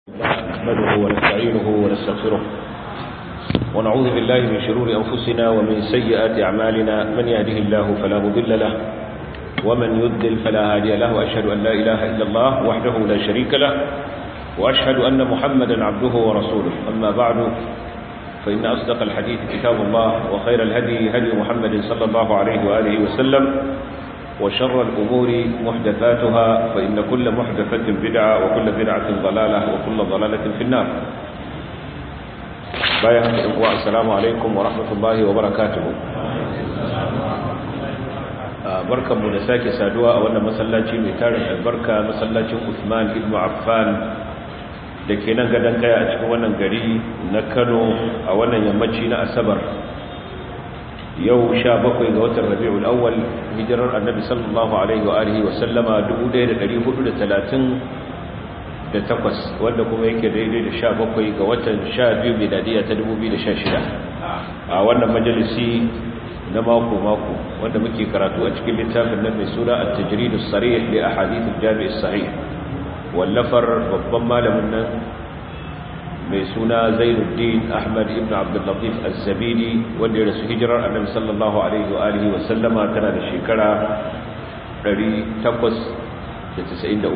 نحمده ونستعينه ونستغفره ونعوذ بالله من شرور أنفسنا ومن سيئات أعمالنا من يهده الله فلا مضل له ومن يضلل فلا هادي له وأشهد أن لا إله إلا الله وحده لا شريك له وأشهد أن محمدا عبده ورسوله أما بعد فإن أصدق الحديث كتاب الله وخير الهدي هدي محمد صلى الله عليه وآله وسلم وشر الأمور محدثاتها فإن كل محدثة بدعة وكل بدعة ضلالة وكل ضلالة في النار بايا السلام عليكم ورحمة الله وبركاته barkan mu da sake saduwa a wannan masallaci mai tarin albarka masallacin Uthman ibn Affan da ke nan gadon kaya a cikin wannan gari na Kano a wannan yammaci na Asabar yau sha bakwai ga watan rabi'ul awwal hijirar annabi sallallahu alaihi wa alihi wa sallama 1438 wanda kuma yake daidai da sha bakwai ga watan sha biyu miladiya ta 2016 a wannan majalisi na mako mako wanda muke karatu a cikin littafin nan mai suna at-tajrid as-sarih li ahadith al-jami' as-sahih wallafar babban malamin nan mai suna zainuddin ahmad ibn abdullatif az-zabidi wanda ya rasu hijirar annabi sallallahu alaihi wa alihi wa sallama tana da shekara 893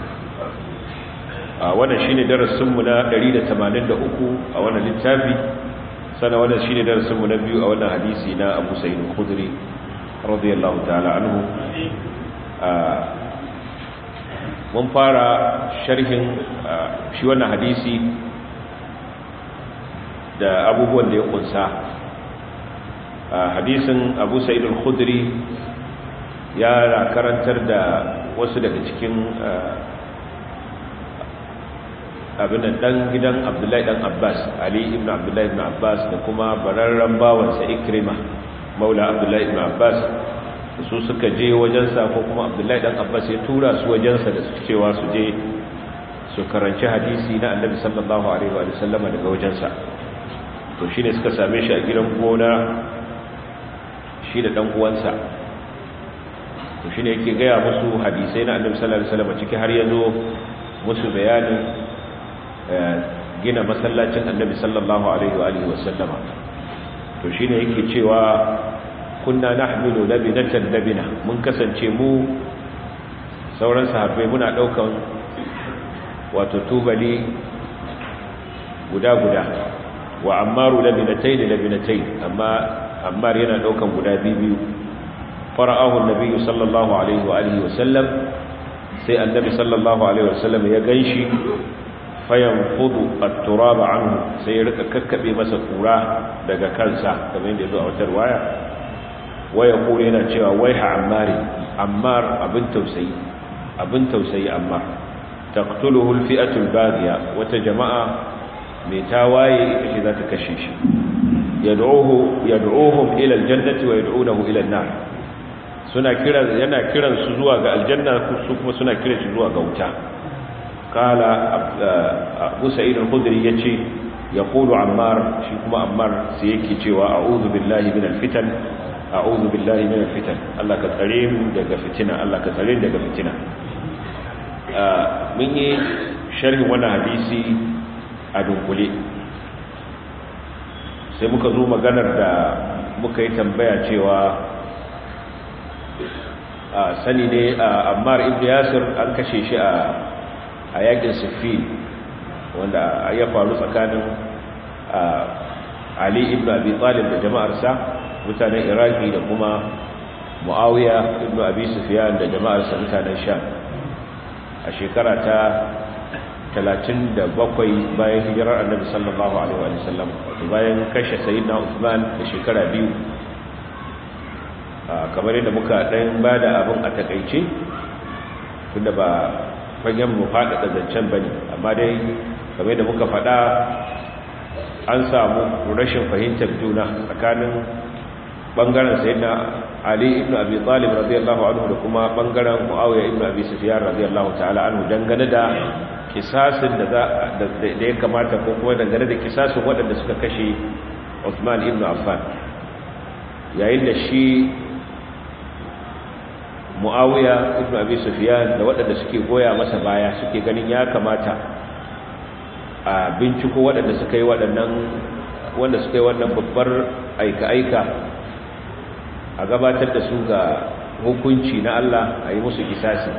a wannan shine darasin mu na 183 a wannan littafi sana wannan shine darasin mu na biyu a wannan hadisi na Abu Sa'id al-Khudri radiyallahu ta'ala anhu mun fara sharhin shi wannan hadisi da abubuwan da ya kunsa hadisin abu sa'id al-khudri ya karantar da wasu daga cikin abin dan gidan abdullahi dan abbas ali ibn abdullahi ibn abbas da kuma bararren bawansa ikrima maula abdullahi ibn abbas su suka je wajensa ko kuma abdullahi dan abbas ya tura su wajensa da su cewa su je su karanci hadisi na annabi sallallahu alaihi wa sallama daga wajensa to shi ne suka same shi a gidan gona shi da ɗan'uwansa to shi ne yake gaya musu hadisai na annabi sallallahu alaihi wasallam ciki har yazo musu bayanin gina masallacin annabi sallallahu alaihi wa alihi wasallama to shi ne yake cewa kunna nahmilu labinatan labina mun kasance mu sauran sahabbai muna daukan wato tubali guda guda wa ammaru labinatai da labinatai amma ammar yana daukan guda biyu fara'ahu annabi sallallahu alaihi wa alihi wasallam sai annabi sallallahu alaihi wasallam ya ganshi fayanfudu at-turaba anhu sai ya rika kakkabe masa kura daga kansa kamar yadda yazo a wata riwaya waya kure yana cewa waiha ammari ammar abin tausayi abin tausayi ammar taqtuluhu al-fi'atu al-baghiya wata jama'a mai tawaye ita ce za ta kashe shi yad'uhum ila aljannati wa yad'unahu ila an-nar suna kira yana kiran su zuwa ga aljanna su kuma suna kiran shi zuwa ga wuta kala Abu Sa'id al-Khudri yace yaqulu Ammar shi kuma Ammar sai yake cewa a'udhu billahi minal fitan a'udhu billahi minal fitan Allah ka tsare mu daga fitina Allah ka tsare daga fitina mun yi sharhin wannan hadisi a dunkule sai muka zo maganar da muka yi tambaya cewa a sani ne a ammar ibn yasir an kashe shi a yakin siffin wanda ya faru tsakanin ali ibn abi talib da jama'arsa mutanen iraki da kuma muawiya ibn abi sufyan da jama'arsa mutanen sham a shekara ta talatin da bakwai bayan hijirar annabi sallallahu alaihi wa sallam bayan kashe sayyidina Uthman da shekara biyu kamar yadda muka dan bada abin a takaice tunda ba fagen mu faɗaɗa zancen bane amma dai kamar yadda muka faɗa an samu rashin fahimtar juna tsakanin bangaren sayyidina Ali ibn Abi Talib radiyallahu anhu da kuma bangaren Muawiya ibn Abi Sufyan radiyallahu ta'ala anhu dangane da kisasin da da ya kamata ko kuma dangane da kisasin waɗanda suka kashe Uthman ibn Affan yayin da shi Muawiya ibn Abi Sufyan da waɗanda suke goya masa baya suke ganin ya kamata a binciko waɗanda suka yi waɗannan wanda suka yi wannan babbar aika-aika a gabatar da su ga hukunci na Allah a yi musu kisasi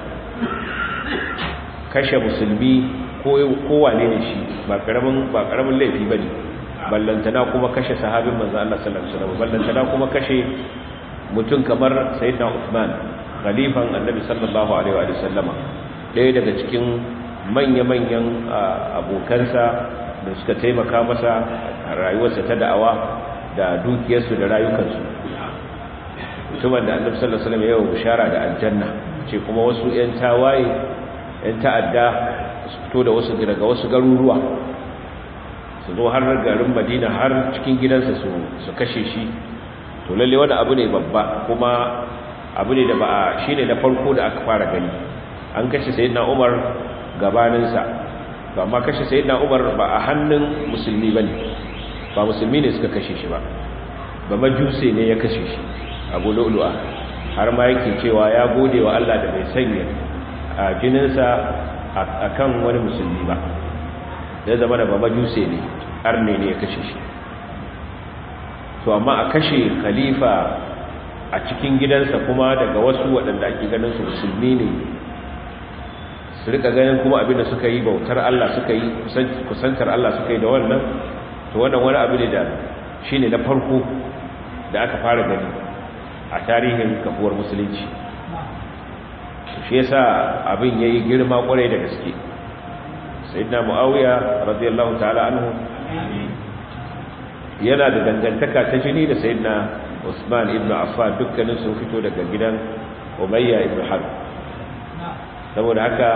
kashe musulmi kowane ne shi ba karamin laifi ba ne ballantana kuma kashe sahabin manzo Allah sallallahu alaihi wasallam ballantana kuma kashe mutum kamar sayyidina Uthman khalifan annabi sallallahu alaihi wa sallama ɗaya daga cikin manya-manyan abokansa da suka taimaka masa a rayuwarsa ta da'awa da dukiyarsu da rayukansu mutumin da annabi sallallahu alaihi wasallam ya yi bishara da aljanna ce kuma wasu 'yan tawaye 'yan ta'adda su fito da wasu daga wasu garuruwa su zo har garin madina har cikin gidansa su kashe shi to lalle wani abu ne babba kuma abu ne da ba a shi ne na farko da aka fara gani an kashe sayyidina umar gabaninsa ba ma kashe sayyidina umar ba a hannun musulmi ba ne ba musulmi ne suka kashe shi ba ba majuse ne ya kashe shi abu lu'lu'a har ma yake cewa ya gode wa Allah da bai sanya a jininsa a kan wani musulmi ba ya zama da ba majuse ne arne ne ya kashe shi to amma a kashe khalifa a cikin gidansa kuma daga wasu waɗanda ake ganin su musulmi ne su rika ganin kuma abin da suka yi bautar Allah suka yi kusantar Allah suka yi da wannan to wannan wani abu ne da shi ne na farko da aka fara gani a tarihin kafuwar musulunci shi yasa abin yayi girma kwarai da gaske sayyidina muawiya radiyallahu ta'ala anhu yana da dangantaka ta jini da sayyidina usman ibn affan dukkanin sun fito daga gidan umayya ibn harb saboda haka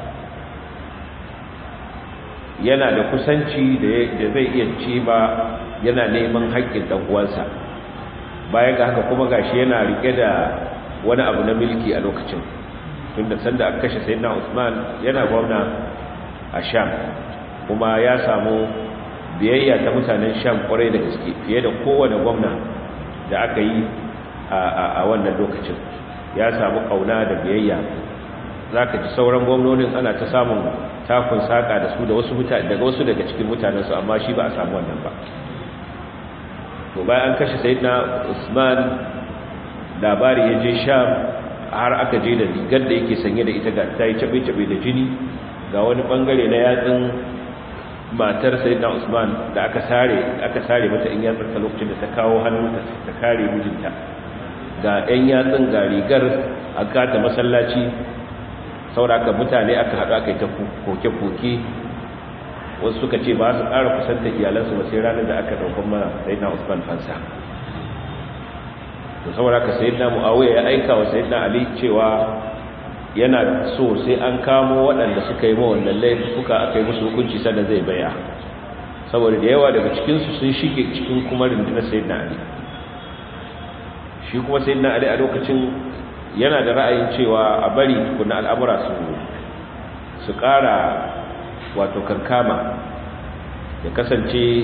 yana da kusanci da zai iya ce ba yana neman haƙƙin ɗan uwansa bayan ga haka kuma gashi yana rike da wani abu na milki a lokacin tunda sanda aka kashe sayyidina Usman yana gwamna a Sham kuma ya samu biyayya ta mutanen Sham kwarai da gaske fiye da kowane gwamna da aka yi a wannan lokacin ya samu kauna da biyayya zaka ji sauran gwamnonin ana ta samun takun saka da su da wasu mutane daga wasu daga cikin mutanen su amma shi ba a samu wannan ba to bayan an kashe sayyidina Usman labari ya je Sham har aka je da rigar da yake sanye da ita ga ta yi cabe-cabe da jini ga wani bangare na yatsun matar sayyidina Usman da aka sare aka sare mata in yatsar ta lokacin da ta kawo hannunta ta kare mijinta ga ɗan yatsun ga rigar aka ta masallaci sauraka mutane aka haɗu aka yi ta koke-koke wasu suka ce ba su ƙara kusanta iyalansu ba sai ranar da aka ɗaukar mana sayyidina Usman fansa to saboda ka sayyidina Muawiya ya aika wa sayyidina Ali cewa yana so sai an kamo waɗanda suka yi mawa wannan laifuka aka yi musu hukunci sannan zai baya saboda da yawa daga cikinsu sun shige cikin kuma rundunar sayyidina Ali shi kuma sayyidina Ali a lokacin yana da ra'ayin cewa a bari tukuna al'amura su su ƙara wato kankama ya kasance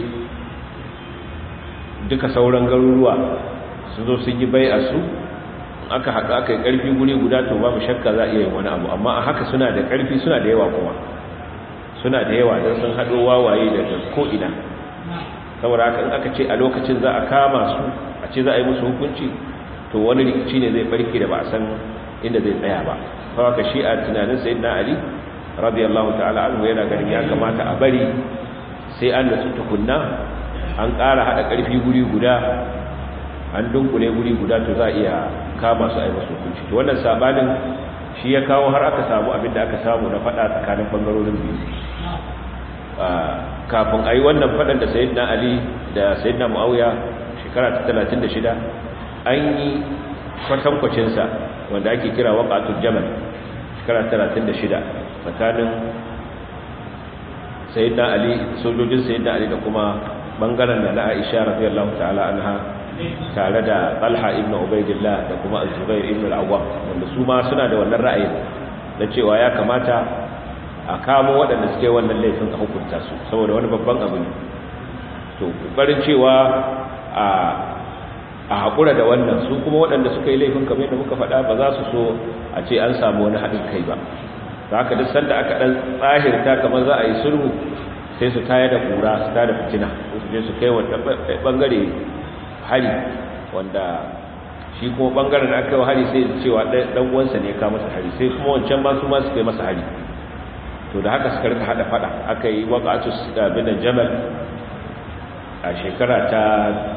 duka sauran garuruwa sun zo sun yi bai a su aka haɗu aka yi ƙarfi guri guda to babu shakka za a iya yin wani abu amma a haka suna da ƙarfi suna da yawa kuma suna da yawa don sun haɗo wawaye daga ko'ina saboda haka in aka ce a lokacin za a kama su a ce za a yi musu hukunci to wani rikici ne zai barke da ba a san inda zai tsaya ba kawai ka shi a tunanin sayyidina ali radiyallahu ta'ala anhu yana ganin ya kamata a bari sai an da tukunna an ƙara haɗa ƙarfi guri guda an dunkule guri guda to za a iya kama su a yi masu hukunci to wannan sabanin shi ya kawo har aka samu abin da aka samu na faɗa tsakanin bangarorin biyu kafin a yi wannan faɗan da sayidina ali da sayidina mu'awiya shekara ta 36 an yi kwatankwacinsa wanda ake kira waƙatun jamal shekara 36 tsakanin sayidina ali sojojin sayidina ali da kuma bangaren da na aisha radiyallahu ta'ala anha tare da Talha ibn Ubaidillah da kuma Az-Zubair ibn al-Awwam wanda su ma suna da wannan ra'ayin na cewa ya kamata a kamo waɗanda suke wannan laifin a hukunta su saboda wani babban abu ne to kokarin cewa a a hakura da wannan su kuma waɗanda suka yi laifin kamar yadda muka faɗa ba za su so a ce an samu wani haɗin kai ba haka duk sanda aka ɗan tsahirta kamar za a yi sulhu sai su tayar da kura su tada fitina su je su kai wata bangare hari wanda shi kuma bangaren da aka yi hari sai cewa dan uwansa ne ka masa hari sai kuma wancan ba su ma su kai masa hari to da haka suka rika hada fada aka yi waqatu bin jamal a shekara ta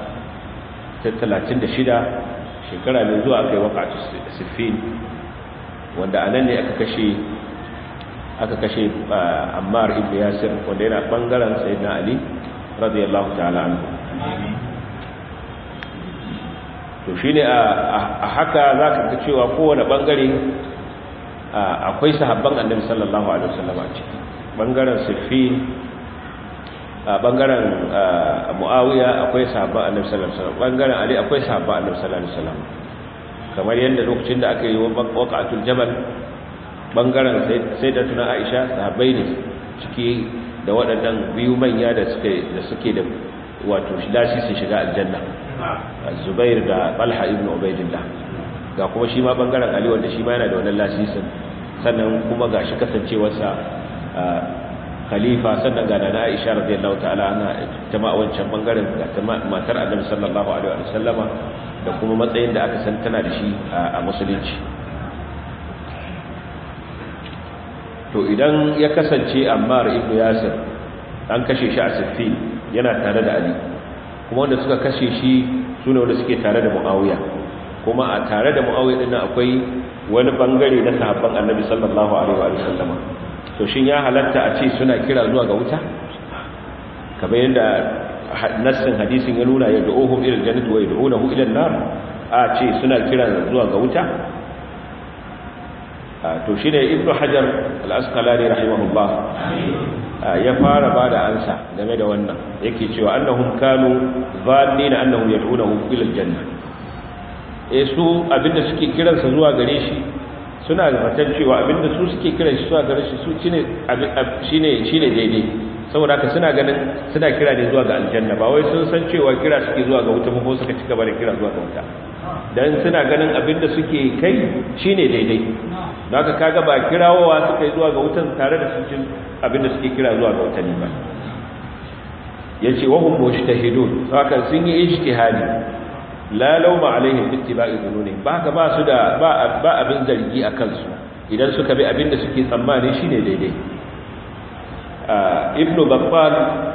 36 shekara mai zuwa aka yi waqatu siffin wanda anan ne aka kashe aka kashe Ammar ibn Yasir wanda yana bangaren Sayyidina Ali radiyallahu ta'ala anhu to shine a haka zaka ga cewa kowane bangare akwai sahabban Annabi sallallahu alaihi wasallam a ciki bangaren Siffin a bangaren Muawiya akwai sahabban Annabi sallallahu alaihi wasallam bangaren Ali akwai sahabban Annabi sallallahu alaihi wasallam kamar yadda lokacin da aka yi waqatul jabal bangaren sai da tuna aisha sahabbai ne ciki da waɗannan biyu manya da suke da suke da wato shidashi su shiga aljanna zubair da talha ibn ubaidillah ga kuma shi ma bangaren ali wanda shi ma yana da wannan lasisin sannan kuma ga shi kasancewarsa khalifa sannan ga na aisha radiyallahu ta'ala ana jama'a wancan bangaren ga matar annabi sallallahu alaihi wa sallama da kuma matsayin da aka san tana da shi a musulunci to idan ya kasance ammar ibn yasir an kashe shi a siffi yana tare da ali kuma wanda suka kashe shi su ne wanda suke tare da muawiya kuma a tare da muawiya din akwai wani bangare na sahabban annabi sallallahu alaihi wa sallama to shin ya halatta a ce suna kira zuwa ga wuta kamar yadda nassin hadisin ya nuna ya da'uhum ila aljannati wa yad'unahu ila an-nar a ce suna kira zuwa ga wuta to shi ne ibn hajar al'askalari rahimahullah ya fara ba da ansa game da wannan yake cewa annahum kanu zanni na annahum yad'unahu ila aljanna eh su abinda suke kiransa zuwa gare shi suna da fatan cewa abinda su suke kiran shi zuwa gare shi su shine shine shine daidai saboda haka suna ganin suna kira ne zuwa ga aljanna ba wai sun san cewa kira suke zuwa ga wuta ko suka ci gaba da kira zuwa ga wuta dan suna ganin abinda suke kai shine daidai da haka kaga ba kirawowa suka yi zuwa ga wutan tare da sun jin abinda suke kira zuwa ga wutan ba yace wa hum mujtahidun haka sun yi ijtihadi la lawma alaihim bi ittiba'i dhununi ba haka ba su da ba ba abin zargi a kansu idan suka bi abinda suke tsammani shine daidai ibnu babbal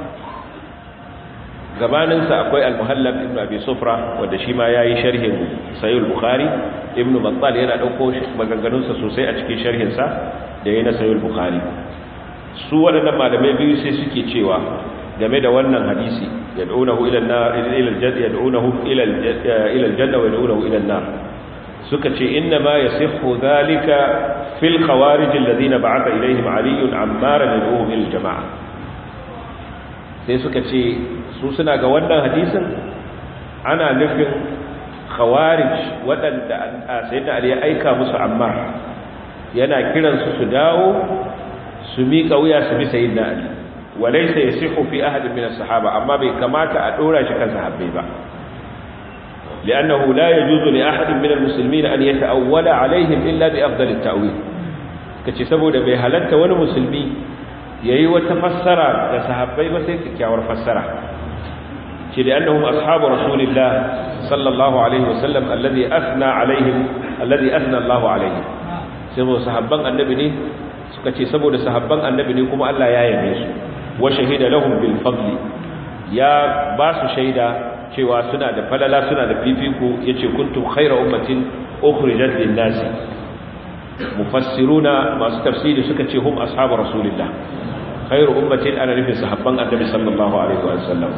gabaninsa akwai al-muhallab ibn abi sufra wanda shi ma yayi sharhin sahih al-bukhari ibn battal yana dauko maganganunsa sosai a cikin sharhin sa da yayin sahih al-bukhari su waɗannan malamai biyu sai suke cewa game da wannan hadisi yad'unahu ila an-nar ila al-jannah yad'unahu ila ila al-janna wa yad'unahu ila an-nar suka ce inna ma yasihhu dhalika fil khawarij alladhina ba'atha ilayhim ali ammara yad'uhum ila al-jama'a sai suka ce su suna ga wannan hadisin ana nufin khawarij waɗanda sayyidina ali ya aika musu amma yana kiransu su dawo su miƙa wuya su bi sayyidina ali walaysa yasihu fi ahad min as-sahaba amma bai kamata a dora shi kan sahabbai ba لأنه لا يجوز لأحد من المسلمين أن يتأول عليهم إلا بأفضل التأويل كتي سبو ده بهلنت wani musulmi yayi wata fassara da sahabbai ba sai kyakkyawar fassara ce da annahum ashabu rasulillah sallallahu alaihi wasallam alladhi asna alaihim alladhi asna Allahu alaihim sai mu sahabban annabi ne suka ce saboda sahabban annabi ne kuma Allah ya yabe su wa shahida lahum bil fadli ya ba su shaida cewa suna da falala suna da fifiko yace kuntum khayra ummatin ukhrijat lin nas mufassiruna masu tafsiri suka ce hum ashabu rasulillah khayru ummatin ana nufin sahabban annabi sallallahu alaihi wasallam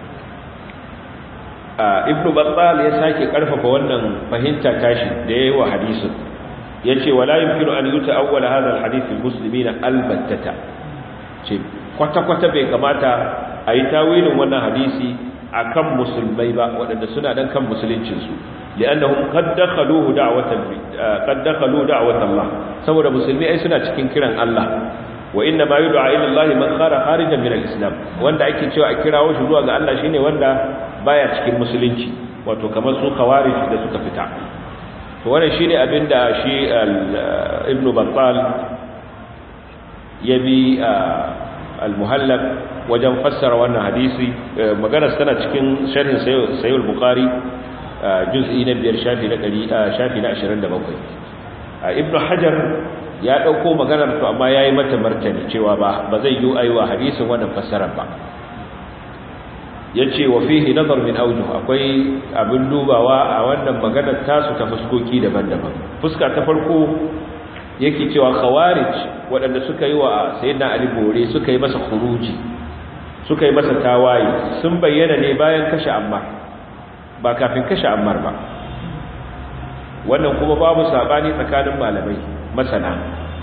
ibn battal ya sake karfafa wannan fahimta tashi da yayi wa hadisin yace wala yumkinu an yuta'awwala hadha alhadith almuslimin albattata ce kwata kwata bai kamata a yi tawilin wannan hadisi akan musulmai ba waɗanda suna dan kan musuluncin su li'annahum qad dakhaluhu da'watan qad dakhalu da'watan Allah saboda musulmi ai suna cikin kiran Allah wa inna ma yud'a ila Allah man khara kharijan min al-islam wanda ake cewa a kirawo shi zuwa ga Allah shine wanda baya cikin musulunci wato kamar su khawarij da suka fita to wannan shine abinda shi ibn battal ya bi al-muhallab wajen fassara wannan hadisi magana tana cikin sharhin sahih al-bukhari juz'i na biyar shafi na 100 shafi na 27 ibnu hajar ya dauko maganar to amma yayi mata martani cewa ba ba zai yi aiwa hadisin wannan fassarar ba yace wa fihi nazar min awjuh akwai abin dubawa a wannan maganar tasu ta fuskoki daban-daban fuska ta farko yake cewa khawarij waɗanda suka yi wa sayyidina ali bore suka yi masa khuruji suka yi masa tawaye sun bayyana ne bayan kashe ammar ba kafin kashe ammar ba wannan kuma babu sabani tsakanin malamai masana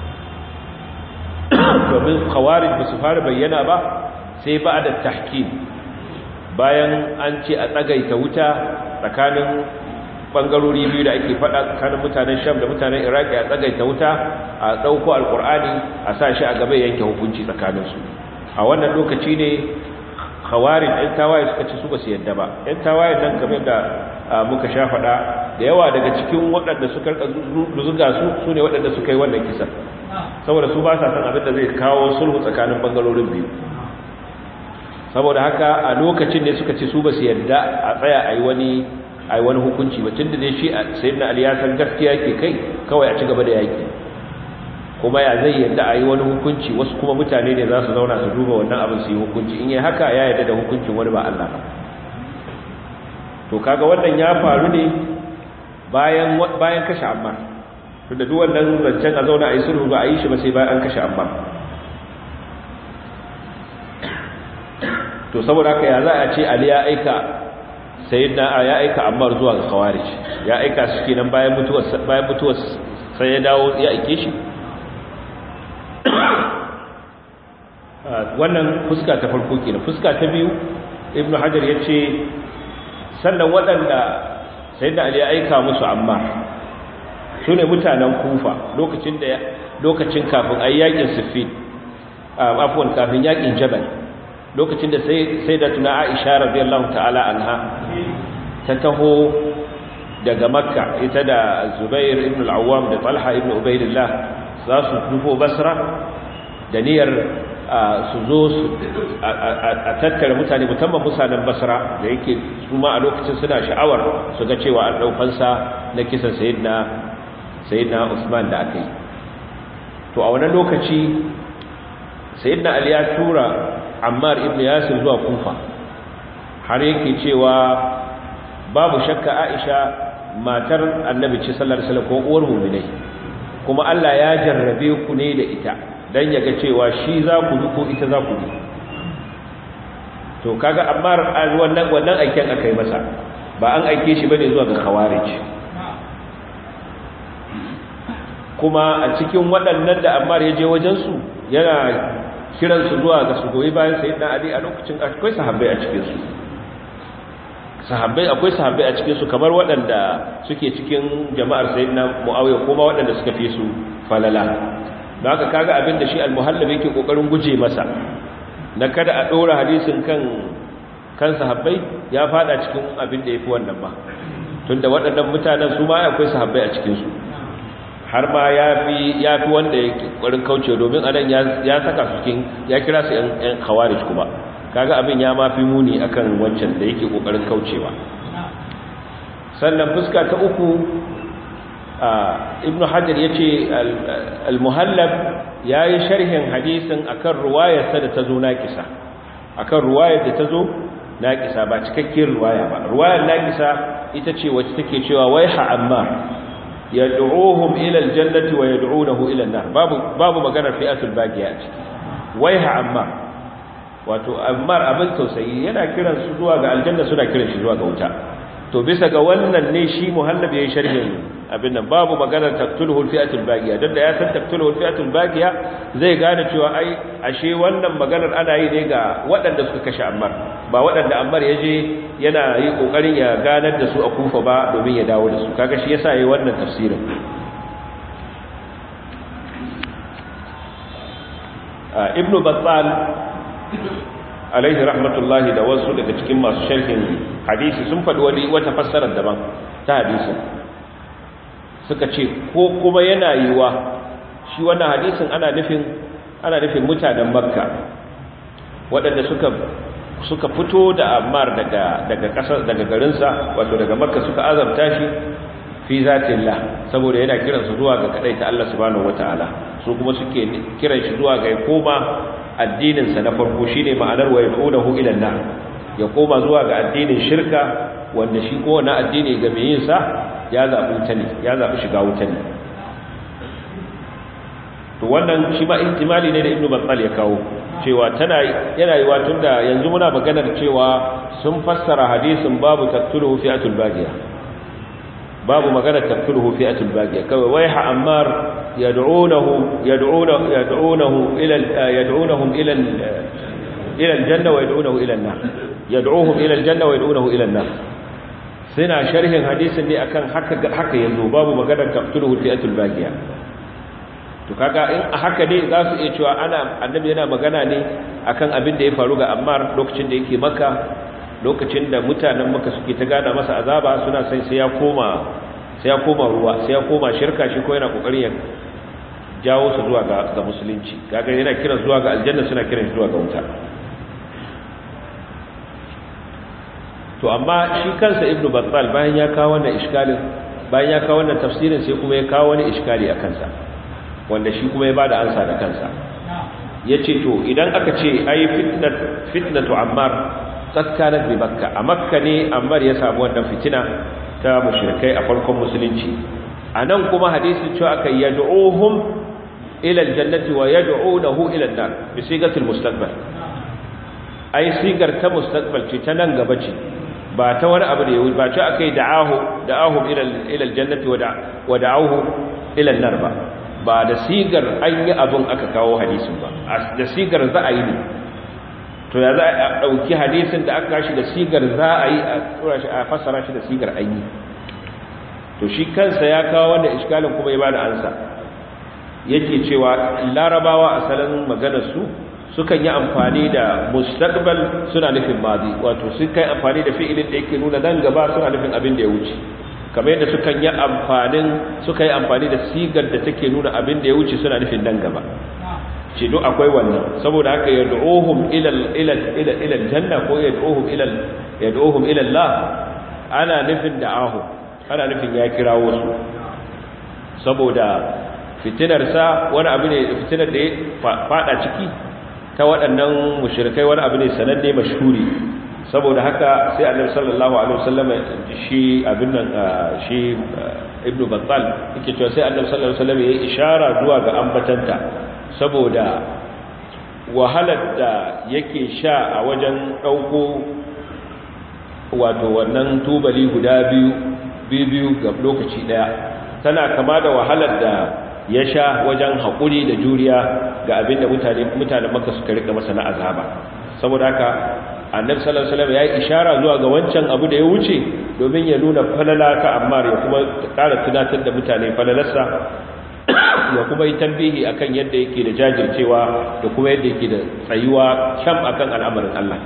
domin khawarij ba su fara bayyana ba sai ba da tahkim bayan an ce a tsagaita wuta tsakanin bangarori biyu da ake fada tsakanin mutanen sham da mutanen iraki a tsagaita wuta a ɗauko alkur'ani a sa shi a gaba yanke hukunci tsakaninsu a wannan lokaci ne khawarin ɗan tawaye suka ci su ba su yadda ba ɗan tawaye nan game da muka sha faɗa da yawa daga cikin waɗanda suka zuga su su ne waɗanda suka yi wannan kisan saboda su ba sa san abin da zai kawo sulhu tsakanin bangarorin biyu saboda haka a lokacin ne suka ce su ba su yadda a tsaya a yi wani a yi wani hukunci ba tun da ne shi a sayin na aliyasan gaskiya ke kai kawai a ci gaba da yaƙi kuma ya zai yadda a yi wani hukunci wasu kuma mutane ne za su zauna su duba wannan abin su yi hukunci in yi haka ya yadda da hukuncin wani ba Allah ba to kaga wannan ya faru ne bayan bayan kashe ammar tunda duk wannan zancen a zauna a yi sulhu ba a yi shi ba sai bayan an kashe ammar to saboda haka ya za a ce ali ya aika sayyidina ya aika ammar zuwa ga khawarij ya aika su kenan bayan mutuwar bayan mutuwar sai ya dawo ya aike shi wannan fuska ta farko kenan fuska ta biyu ibnu hajar yace sannan waɗanda sayyidina ali ya aika musu ammar sune mutanen kufa lokacin da lokacin kafin ayyakin siffin afwan kafin yakin jabal lokacin da sai da tuna aisha radiyallahu ta'ala anha ta taho daga makka ita da zubair ibn al-awwam da talha ibn ubaidillah za su nufo basra da niyyar su zo a tattara mutane musamman mutanen basra da yake su ma a lokacin suna sha'awar su ga cewa an ɗaukansa na kisan sayidina sayidina usman da aka yi to a wannan lokaci sayidina ali ya tura ammar ibn yasir zuwa kufa har yake cewa babu shakka aisha matar annabi ce sallallahu alaihi wasallam ko uwar mu'minai kuma Allah ya jarrabe ku ne da ita dan yaga cewa shi za ku bi ko ita za ku bi to kaga ammar wannan wannan aikin akai masa ba an aike shi bane zuwa ga khawarij kuma a cikin waɗannan da ammar ya je wajen su yana kiransu zuwa ga su goyi bayan sayyidina ali a lokacin akwai sahabbai a cikin su sahabbai akwai sahabbai a cikin su kamar waɗanda suke cikin jama'ar sayyidina muawiya kuma waɗanda suka fi su falala don haka kaga abin da shi al-muhallabi yake kokarin guje masa na kada a dora hadisin kan kan sahabbai ya fada cikin abin da yafi wannan ba tunda waɗannan mutanen su ma akwai sahabbai a cikin su har ma ya fi wanda ya ƙwarin kauce domin anan ya saka su cikin ya kira su ‘yan khawarij kuma kaga abin ya ma fi muni akan wancan da yake ƙoƙarin kaucewa sannan fuska ta uku ibn hajar ya ce al-muhallab ya yi sharhin hadisin akan ruwayarsa da ta zo naƙisa akan ruwayar da ta zo naƙisa ba cikakkiyar ruwaya ba ruwayar naƙisa ita ce wacce take cewa wai ha'amma yad'uhum ila aljannati wa yad'unahu ila an-nar babu babu maganar fi'atul baqiya a ciki waiha amma wato ammar abin tausayi yana kiran su zuwa ga aljanna suna kiran shi zuwa ga wuta to bisa ga wannan ne shi muhallab yayin sharhin abin nan babu maganar taqtuluhu al-fi'atul baqiya dan da ya san taqtuluhu al-fi'atul baqiya zai gane cewa ai ashe wannan maganar ana yi ne ga waɗanda suka kashe ammar ba waɗanda ammar ya je yana yi kokarin ya ganar da su a kufa ba domin ya dawo da su kaga shi yasa yayi wannan tafsirin ibn battal alaihi rahmatullahi da wasu daga cikin masu sharhin hadisi sun faɗi wani wata fassarar daban ta hadisin suka ce ko kuma yana yiwa shi wannan hadisin ana nufin ana nufin mutanen makka waɗanda suka suka fito da Ammar daga daga kasar daga garinsa wato daga Makka suka azabta shi fi zatillah saboda yana kiran su zuwa ga kadai ta Allah subhanahu wataala su kuma suke kiran shi zuwa ga koma addinin sa na farko shine ma'anar wa yaqudahu ila an ya koma zuwa ga addinin shirka wanda shi ko na addini ga mai yin sa ya zabi wuta ne ya zabi shiga wuta ne to wannan shi ma ihtimali ne da Ibn Battal ya kawo cewa tana yana yiwa tunda yanzu muna maganar cewa sun fassara hadisin babu taqtuluhu fi'atul baghiya babu maganar taqtuluhu fi'atul baghiya kawai waiha ammar yad'unahu yad'unahu yad'unahu ila yad'unahum ila ila aljanna wa yad'unahu ila an-nar yad'uhum ila aljanna wa yad'unahu ila an-nar suna sharhin hadisin ne akan haka haka yanzu babu maganar taqtuluhu fi'atul baghiya to kaga in haka ne za su iya cewa ana annabi yana magana ne akan abin da ya faru ga Ammar lokacin da yake Makka lokacin da mutanen Makka suke ta gada masa azaba suna sai sai ya koma sai ya koma ruwa sai ya koma shirka shi ko yana kokarin ya jawo su zuwa ga ga musulunci kaga yana kira zuwa ga aljanna suna kiran zuwa ga wuta to amma shi kansa ibnu battal bayan ya kawo wannan iskalin bayan ya kawo wannan tafsirin sai kuma ya kawo wani iskali a kansa wanda shi kuma ya bada ansa da kansa yace to idan aka ce ai fitnat fitnatu ammar qad kanat bi makka a makka ne ammar ya samu wannan fitina ta mushrikai a farkon musulunci anan kuma hadisi cewa aka yad'uhum ila aljannati wa yad'unahu ila an-nar bi sigatil mustaqbal ai sigar ta mustaqbal ce ta nan gaba ce ba ta wani abu da ya ba ce akai da'ahu da'ahum ila ila aljannati wa da'awhu ila an-nar ba ba da sigar an yi abin aka kawo hadisin ba da sigar za a yi ne to ya za a ɗauki hadisin da aka shi da sigar za a yi a fassara shi da sigar an yi to shi kansa ya kawo wanda iskalin kuma ya ba da ansa yake cewa larabawa asalin maganarsu sukan yi amfani da mustaqbal suna nufin mazi wato sun kai amfani da fi'ilin da yake nuna nan gaba suna nufin abin da ya wuce kamar yadda sukan yi amfanin suka yi amfani da sigar da take nuna abin da ya wuce suna nufin nan gaba ce duk akwai wannan saboda haka yad'uhum ila ila ila ila janna ko yad'uhum ila yad'uhum ila Allah ana nufin da'ahu ana nufin ya kirawo su saboda fitinar sa wani abu ne fitinar da ya fada ciki ta waɗannan mushrikai wani abu ne sananne mashhuri saboda haka sai annabi sallallahu alaihi wasallam shi abin nan shi ibnu battal yake cewa sai annabi sallallahu alaihi wasallam ya ishara zuwa ga ambatanta saboda wahalar da yake sha a wajen dauko wato wannan tubali guda biyu biyu ga lokaci daya tana kama da wahalar da ya sha wajen haƙuri da juriya ga abin da mutane mutanen maka suka rika masa na azaba saboda haka annabi sallallahu alaihi wasallam ya yi ishara zuwa ga wancan abu da ya wuce domin ya nuna falala ta ammar ya kuma ƙara tunatar da mutane falalarsa ya kuma yi tambihi akan yadda yake da jajircewa da kuma yadda yake da tsayuwa kyam akan al'amarin Allah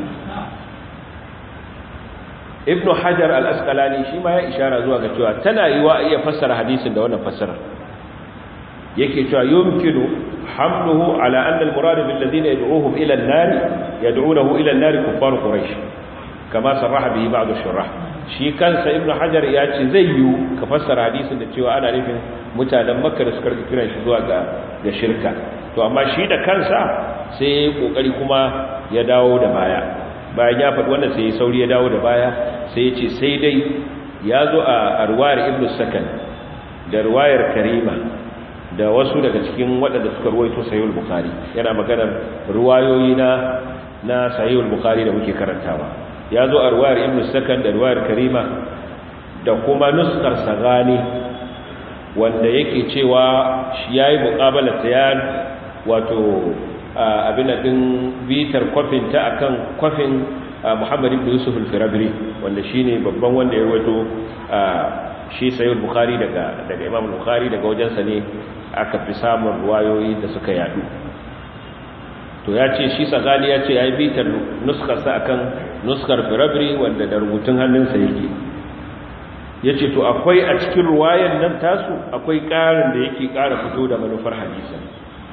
ibn hajar al-asqalani shi ma ya ishara zuwa ga cewa tana yiwa iya fassara hadisin da wannan fassara yake cewa yumkinu hamluhu ala anna al-murad bil ladina yad'uhum ila an-nar yad'unahu ila an-nar kuffar quraish kama sarraha bihi ba'd ash-shurah shi kansa ibn hajar ya ce zai yi ka fassara hadisin da cewa ana nufin mutanen makka da suka kiran shi zuwa ga ga shirka to amma shi da kansa sai ya kokari kuma ya dawo da baya bayan ya faɗi wannan sai ya sauri ya dawo da baya sai ya ce sai dai ya zo a ruwayar ibn sakan da ruwayar karima da wasu daga cikin waɗanda suka ruwaito sahihul bukhari yana maganar ruwayoyi na na sahihul bukhari da muke karantawa ya zo a ruwayar ibn sakan da ruwayar karima da kuma nuskar sagani wanda yake cewa shi yayi muqabala ta ya wato abin da din bitar kwafin ta akan kwafin Muhammad ibn Yusuf al-Firabri wanda shine babban wanda ya ruwaito shi sayyid bukhari daga daga imam bukhari daga wajensa ne aka fi samun ruwayoyi da suka yadu to ya ce shi sagali ya ce ya yi bitar nuskarsa akan nuskar firabri wanda da rubutun hannunsa yake ya ce to akwai a cikin ruwayan nan tasu akwai ƙarin da yake ƙara fito da manufar hadisan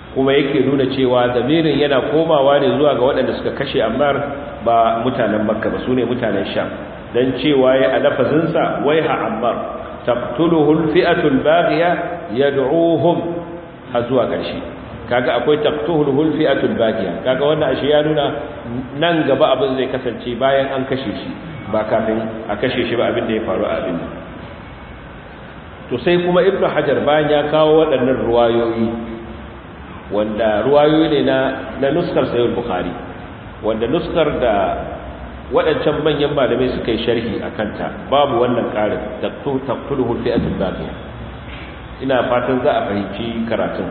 kuma yake nuna cewa zamirin yana komawa ne zuwa ga waɗanda suka kashe ammar ba mutanen makka ba su ne mutanen sham don cewa ya alafazinsa waiha ammar taqtuluhu alfi'atu albaghiya yad'uhum har zuwa ƙarshe kaga akwai taqtuluhu alfi'atu albaghiya kaga wannan ashe ya nuna nan gaba abin zai kasance bayan an kashe shi ba kafin a kashe shi ba abin da ya faru a abin to sai kuma ibnu hajar bayan ya kawo waɗannan ruwayoyi wanda ruwayoyi ne na na nuskar sayyid bukhari wanda nuskar da waɗancan manyan malamai suka yi sharhi a kanta babu wannan ƙarin taqtuluhu fi'atul baqiya ina fatan za a fahimci karatun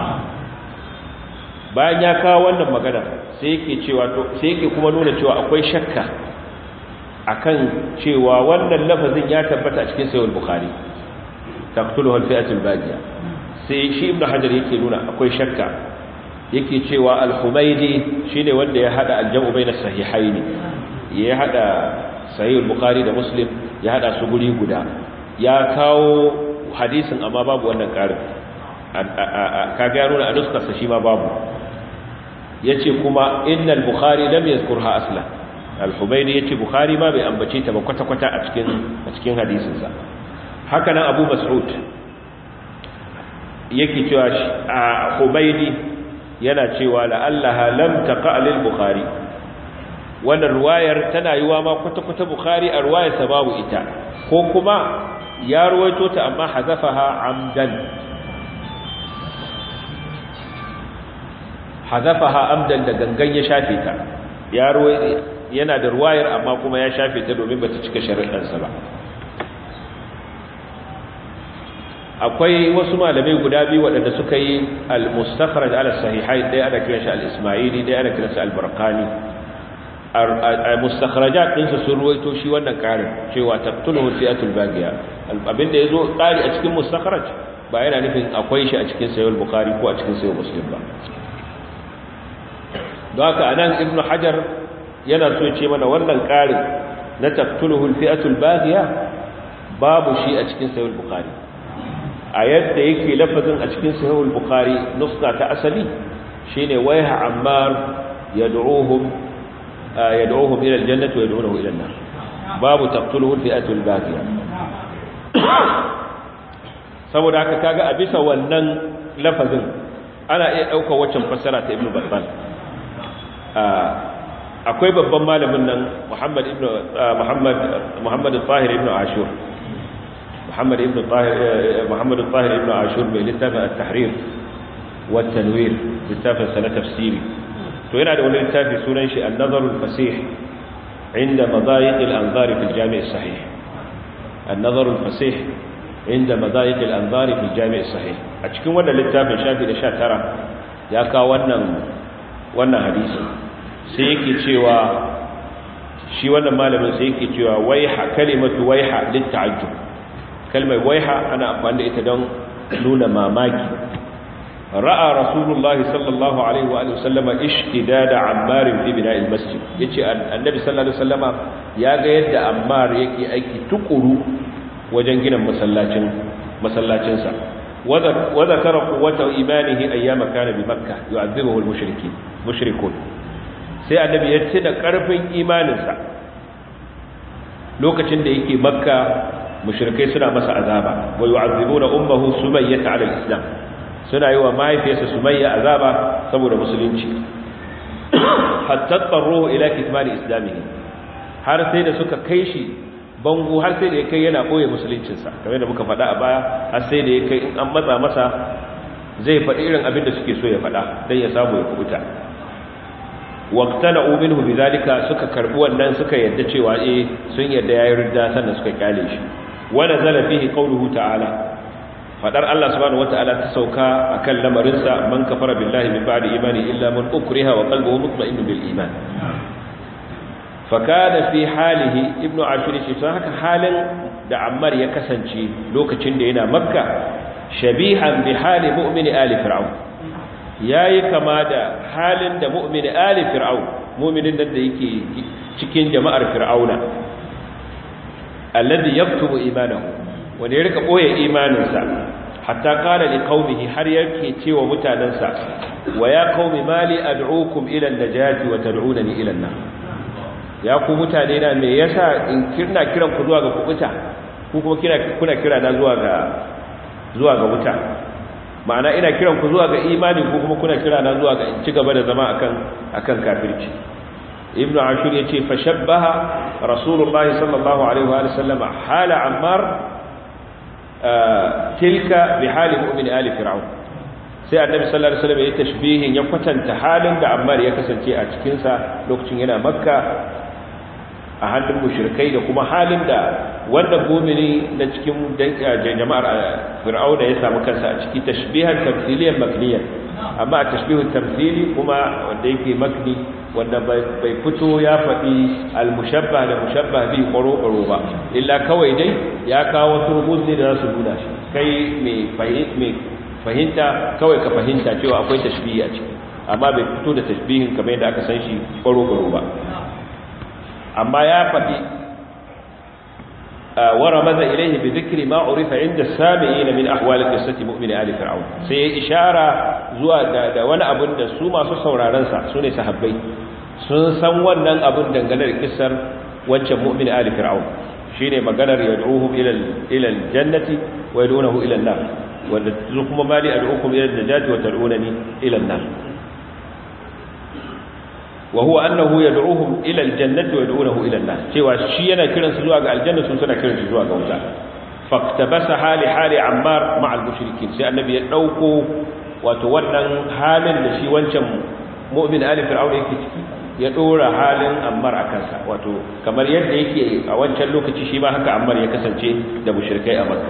bayan ya kawo wannan magana sai yake cewa to sai yake kuma nuna cewa akwai shakka akan cewa wannan lafazin ya tabbata a cikin sayyid bukhari taqtuluhu fi'atul baqiya sai shi ibnu hajar yake nuna akwai shakka yake cewa al-humaydi shine wanda ya hada al-jam'u bayna sahihaini ya hada sahih al-bukhari da muslim ya hada su guri guda ya kawo hadisin amma babu wannan karin kaga ya nuna a nuskarsa shi ma babu yace kuma innal bukhari lam yadhkurha asla al-humaydi yace bukhari ma bai ambace ta ba kwata-kwata a cikin a cikin hadisinsa haka nan abu mas'ud yake cewa a Humaydi yana cewa la'allaha lam taqa lil Bukhari wannan ruwayar tana yiwa ma kwata-kwata Bukhari a ruwayar sa babu ita ko kuma ya ruwaito ta amma hazafaha amdan hazafaha amdan da gangan ya shafe ta ya yana da ruwayar amma kuma ya shafe ta domin bata cika shari'arsa ba akwai wasu malamai guda biyu waɗanda suka yi al-mustakhraj ala sahihai ɗaya ana kiran shi al-ismaili ɗaya ana kiran shi al-barqani al-mustakhrajat din su sun ruwaito shi wannan ƙarin cewa taqtuluhu fi'atul baghiya abin da yazo ƙari a cikin mustakhraj ba yana nufin akwai shi a cikin sahih bukhari ko a cikin sahih muslim ba don haka anan ibnu hajar yana so ya ce mana wannan ƙarin na taqtuluhu fi'atul baghiya babu shi a cikin sahih bukhari a yadda yake lafazin a cikin sahihul bukhari nuska ta asali shine waiha ammar yad'uhum yad'uhum ila aljannati wa yad'unahu ila an-nar babu taqtuluhu fi'atul baghiya saboda haka kaga a bisa wannan lafazin ana iya dauka waccan fassara ta ibnu battal akwai babban malamin nan muhammad ibnu muhammad muhammad al-tahir ibnu ashur محمد ابن الطاهر محمد الطاهر ابن عاشور بلتافة التحرير والتنوير لتافة سنة تفسيري تو yana da wani littafi sunan shi an-nazar al-fasih inda madayiq al-anzar fi al-jami' as-sahih an-nazar al-fasih inda madayiq al-anzar fi al-jami' as-sahih a cikin wannan littafin shafi da 19 ya kawo wannan wannan hadisi sai yake cewa shi wannan malamin sai yake cewa waiha kalimatu waiha lit-ta'ajjub kalmar waiha ana amfani da ita don nuna mamaki ra'a rasulullahi sallallahu alaihi wa sallama ishtidada ammar fi bina'il masjid yace annabi sallallahu alaihi wasallama ya ga yadda ammar yake aiki tukuru wajen gina masallacin masallacin sa wa zakara quwwata imanihi ayyama kana bi makkah yu'adhibuhu al-mushrikeen mushrikun sai annabi ya ce da karfin imaninsa lokacin da yake makka mushrikai suna masa azaba wa yu'azzibuna ummuhu sumayyah 'ala al-islam suna yi wa mahaifiyarsa sumayya azaba saboda musulunci hatta tarruhu ila kitmani islamihi har sai da suka kai shi bango har sai da ya kai yana boye musuluncinsa kamar da muka faɗa a baya har sai da ya kai in an matsa masa zai faɗi irin abin da suke so ya faɗa dan ya samu ya kubuta waqtana minhu bidhalika suka karbi wannan suka yadda cewa eh sun yadda yayi ridda sannan suka kyale shi wa nazala fihi qawluhu ta'ala fadar Allah subhanahu wataala ta sauka akan lamarinsa man kafara billahi min ba'di imani illa man ukriha wa qalbuhu mutma'innun bil iman fakada fi halihi ibnu ashur shi sai haka halin da ammar ya kasance lokacin da yana makka shabihan bi hali mu'mini ali fir'aun yayi kama da halin da mu'mini ali fir'aun mu'minin nan da yake cikin jama'ar fir'auna alladhi yaktubu imanahu wanda ya rika boye imaninsa hatta qala li qaumihi har yake cewa mutanansa wa ya qaumi mali ad'ukum ila an-najati wa tad'unani ila an-nar ya ku mutane na me yasa in kirna kiran ku zuwa ga kubuta ku kuma kira kuna kira na zuwa ga zuwa ga wuta ma'ana ina kiran ku zuwa ga imani ku kuma kuna kira na zuwa ga in ci gaba da zama akan akan kafirci ibnu ashur yace fa shabbaha rasulullahi sallallahu alaihi wa sallam hala ammar tilka bi hali mu'min ali fir'aun sai annabi sallallahu alaihi wasallam ya tashbihin ya kwatanta halin da ammar ya kasance a cikin sa lokacin yana makka a hannun mushrikai da kuma halin da wanda mu'mini na cikin jama'ar fir'auna ya samu kansa a ciki tashbihan tamthiliyan makniyan amma tashbihun tamthili kuma wanda yake makni wanda bai fito ya faɗi al-mushabbah da mushabbah bi ƙwaro-ƙwaro ba illa kawai dai ya kawo wasu rubuzi da za su nuna shi kai mai fahimta kawai ka fahimta cewa akwai tashbihi a ciki amma bai fito da tashbihin kamar yadda aka san shi ƙwaro-ƙwaro ba amma ya faɗi ورمز إليه بذكر ما عرف عند السامعين من أحوال قصة مؤمن آل فرعون سي إشارة زوا دا وانا أبن دا سوما سسورا رنسا سوني سحبي سنسان وانا أبن دنگل القصر وانشا مؤمن آل فرعون شيني مغنر يدعوهم إلى, إلى الجنة ويدعونه إلى النار ولتزكم مالي أدعوكم إلى النجاة وتدعونني إلى النار wa huwa annahu yad'uhum ila aljannati wa yad'unahu ila an-nar cewa shi yana kiran su zuwa ga aljanna sun suna kiran su zuwa ga wuta faktabasa hali hali ammar ma'a al-mushrikin sai annabi ya dauko wato wannan halin da shi wancan mu'min ali fir'aun yake ciki ya dora halin ammar a kansa wato kamar yadda yake a wancan lokaci shi ma haka ammar ya kasance da mushrikai a makka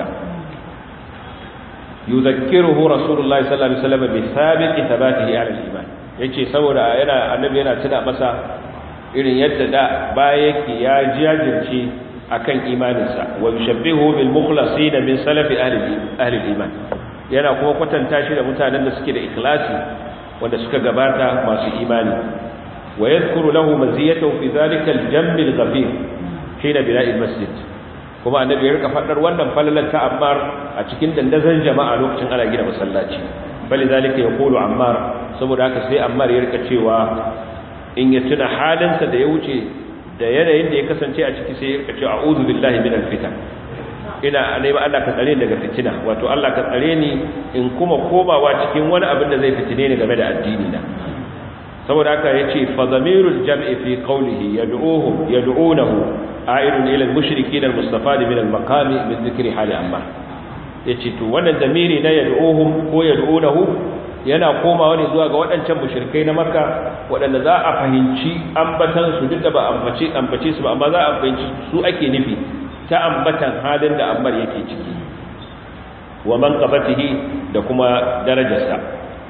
yuzakkiruhu rasulullahi sallallahu alaihi wasallam bi sabiqi thabatihi ala al-iman yace saboda yana annabi yana tuna masa irin yadda da baya yake ya jajirce akan imaninsa wa yushabbihu bil mukhlasin min salafi ahli ahli iman yana kuma kwatanta shi da mutanen da suke da ikhlasi wanda suka gabata masu imani wa yadhkuru lahu maziyatahu fi dhalika al jamb al ghafir hina bina'i al masjid kuma annabi ya rika fadar wannan falalar ta ammar a cikin dandazon jama'a lokacin ana gina masallaci bali zalika yaqulu ammar saboda haka sai ammar ya rika cewa in ya tuna halinsa da ya wuce da yanayin da ya kasance a ciki sai ya rika cewa a'udhu billahi minal fitan ina neman Allah ka tsare daga fitina wato Allah ka tsare ni in kuma komawa cikin wani abin da zai fitine ni game da addini na saboda haka yace fa zamirul jam'i fi qawlihi yad'uhum yad'unahu a'idun ila al-mushrikeen al-mustafad min al-maqami min dhikri hali ammar yace to wannan zamiri na yad'uhum ko yad'unahu yana komawa ne zuwa ga waɗancan mushrikai na makka waɗanda za a fahimci ambatan su duk da ba ambace ambace su ba amma za a fahimci su ake nufi ta ambatan halin da ammar yake ciki wa manqabatihi da kuma darajarsa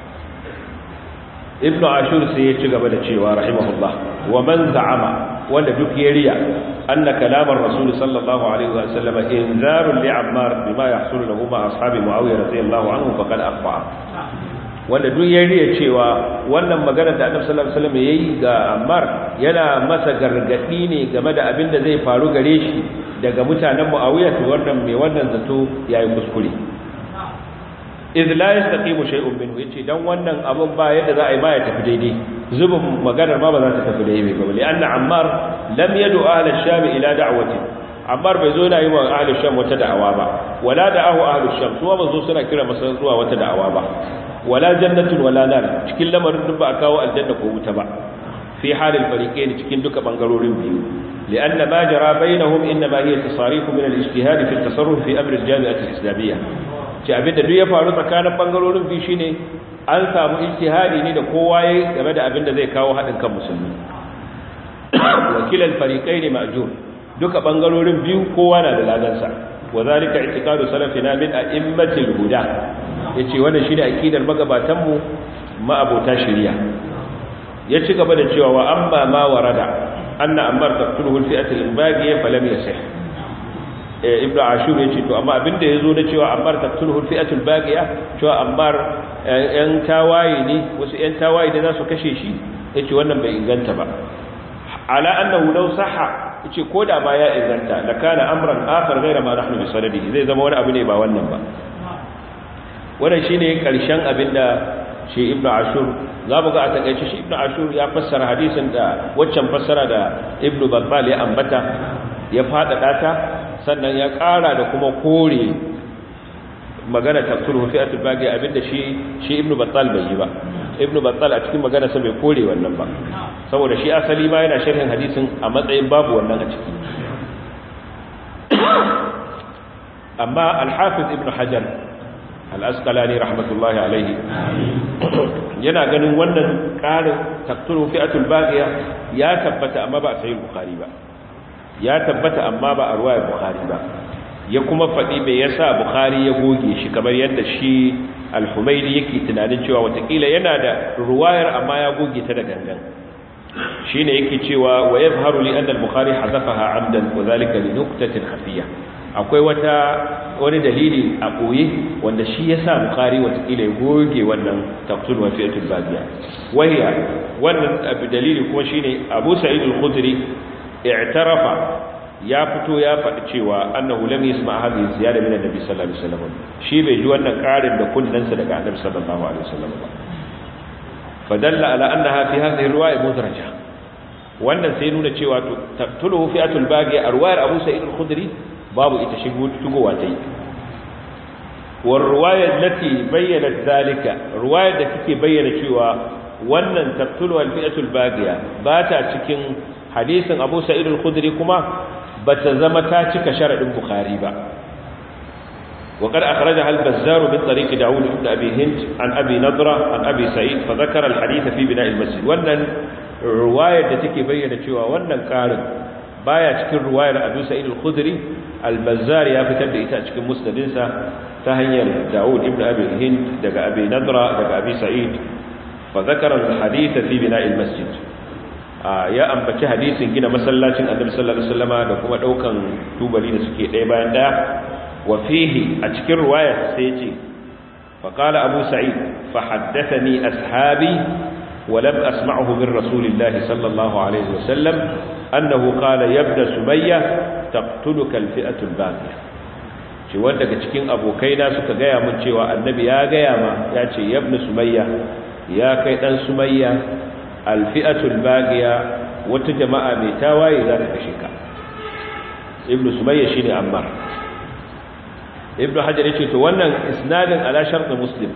ibnu ashur sai ya ci gaba da cewa rahimahullah wa man za'ama wanda duk ya riya anna kalamar rasul sallallahu alaihi wa sallam inzarun li ammar bima yahsulu lahu ma ashabi muawiya radiyallahu anhu faqad akhfa wanda duk ya riya cewa wannan magana da annabi sallallahu alaihi wasallam yayi ga Ammar yana masa gargadi ne game da abin da zai faru gare shi daga mutanen Muawiya to wannan mai wannan zato yayi kuskure idh la yastaqimu shay'un minhu yace dan wannan abun ba yadda za a yi ba ya tafi daidai zubin maganar ma ba za ta tafi daidai ba li anna Ammar lam yad'u ahli ash-sham ila da'wati Ammar bai zo yana yi wa ahli sham wata da'awa ba wala da'ahu ahli sham su ba zo suna kira masa zuwa wata da'awa ba wala jannatun wala nar cikin lamarin duk ba a kawo aljanna ko wuta ba fi halil fariqain cikin duka bangarorin biyu lianna ma jara bainahum inma hiya tasarif min al-ijtihad fi at-tasarruf fi amr al-jami'ah al-islamiyya ce abinda duk ya faru tsakanin bangarorin biyu shine an samu ijtihadi ne da kowa yayi game da abinda zai kawo hadin kan musulmi wakil al-fariqain ma'jur duka bangarorin biyu kowa na da ladansa wa zalika i'tiqadu salafina min a'immatil huda yace wannan shine akidar magabatan mu ma'abota shari'a ya ci gaba da cewa wa amma ma warada anna ammar taqtuluhu al-fi'atu al-baghiya falam yasih ibnu ashur yace to amma abinda yazo da cewa ammar taqtuluhu al-fi'atu al-baghiya cewa ammar yan tawaye ne wasu yan tawaye da za su kashe shi yace wannan bai inganta ba ala annahu law sahha yace koda ma ya inganta da kana amran akhar ghayra ma nahnu bi sanadihi zai zama wani abu ne ba wannan ba wannan shine karshen abinda shi ibnu ashur zamu ga a takeice shi ibnu ashur ya fassara hadisin da waccan fassara da ibnu babbal ya ambata ya fadada ta sannan ya ƙara da kuma kore magana tafsir fi'atul baqi abinda shi shi ibnu battal bai yi ba ibnu battal a cikin magana sa bai kore wannan ba saboda shi asali ma yana sharhin hadisin a matsayin babu wannan a ciki amma al-hafiz ibnu hajar al-asqalani rahmatullahi alayhi yana ganin wannan ƙarin tafsir fi'atul baqiya ya tabbata amma ba sai bukhari ba ya tabbata amma ba a ruwayar bukhari ba ya kuma faɗi mai yasa bukhari ya goge shi kamar yadda shi al-humaidi yake tunanin cewa watakila yana da ruwayar amma ya goge ta da gangan shine yake cewa wa yadhharu li anna al-bukhari hazafaha amdan wa dhalika li nuqtatin khafiyya akwai wata wani dalili a koye wanda shi yasa bukhari watakila ya goge wannan tafsir wa fi'atul babiya wahiya wannan dalili kuma shine abu sa'id al-khudri i'tarafa ya fito ya faɗi cewa annahu lam yasma hadhihi ziyada min annabi sallallahu alaihi wasallam shi bai ji wannan ƙarin da kunnansa daga annabi sallallahu alaihi wasallam ba fadalla ala annaha fi hadhihi riwaya mudraja wannan sai nuna cewa taqtuluhu fi'atul baghi a riwayar Abu Sa'id al-Khudri babu ita shigo shigowa tai war riwaya allati bayyanat zalika riwayar da take bayyana cewa wannan taqtulu al-fi'atul baghiya ba ta cikin hadisin Abu Sa'id al-Khudri kuma bata zama ta cika sharadin Bukhari ba وقد أخرجها البزار من طريق داود بن أبي هند عن أبي نضرة عن أبي سعيد فذكر الحديث في بناء المسجد وأن الرواية التي بيّنت شوى وأن قارن بايا تكون رواية أبي سعيد الخدري البزار يا فتر إيتا تكون مسندنسا تهيّر داود بن أبي هند دقى أبي نضرة دقى أبي سعيد فذكر الحديث في بناء المسجد ya ambaci hadisin gina masallacin annabi sallallahu alaihi wasallama da kuma daukan tubali da suke ɗaya bayan ɗaya wa fihi a cikin riwaya sai ya ce fa qala abu sa'id fa haddathani ashabi wa lam asma'hu min rasulillah sallallahu alaihi wasallam annahu qala yabda sumayya taqtuluka alfi'atu albaqiya ce wanda daga cikin abokaina suka gaya mun cewa annabi ya gaya ma ya ce yabna sumayya ya kai dan sumayya alfi'atul bagiya wata jama'a mai tawaye za ta kashe ka ibnu sumayya shine ammar ibnu hajar yace to wannan isnadin ala shart muslim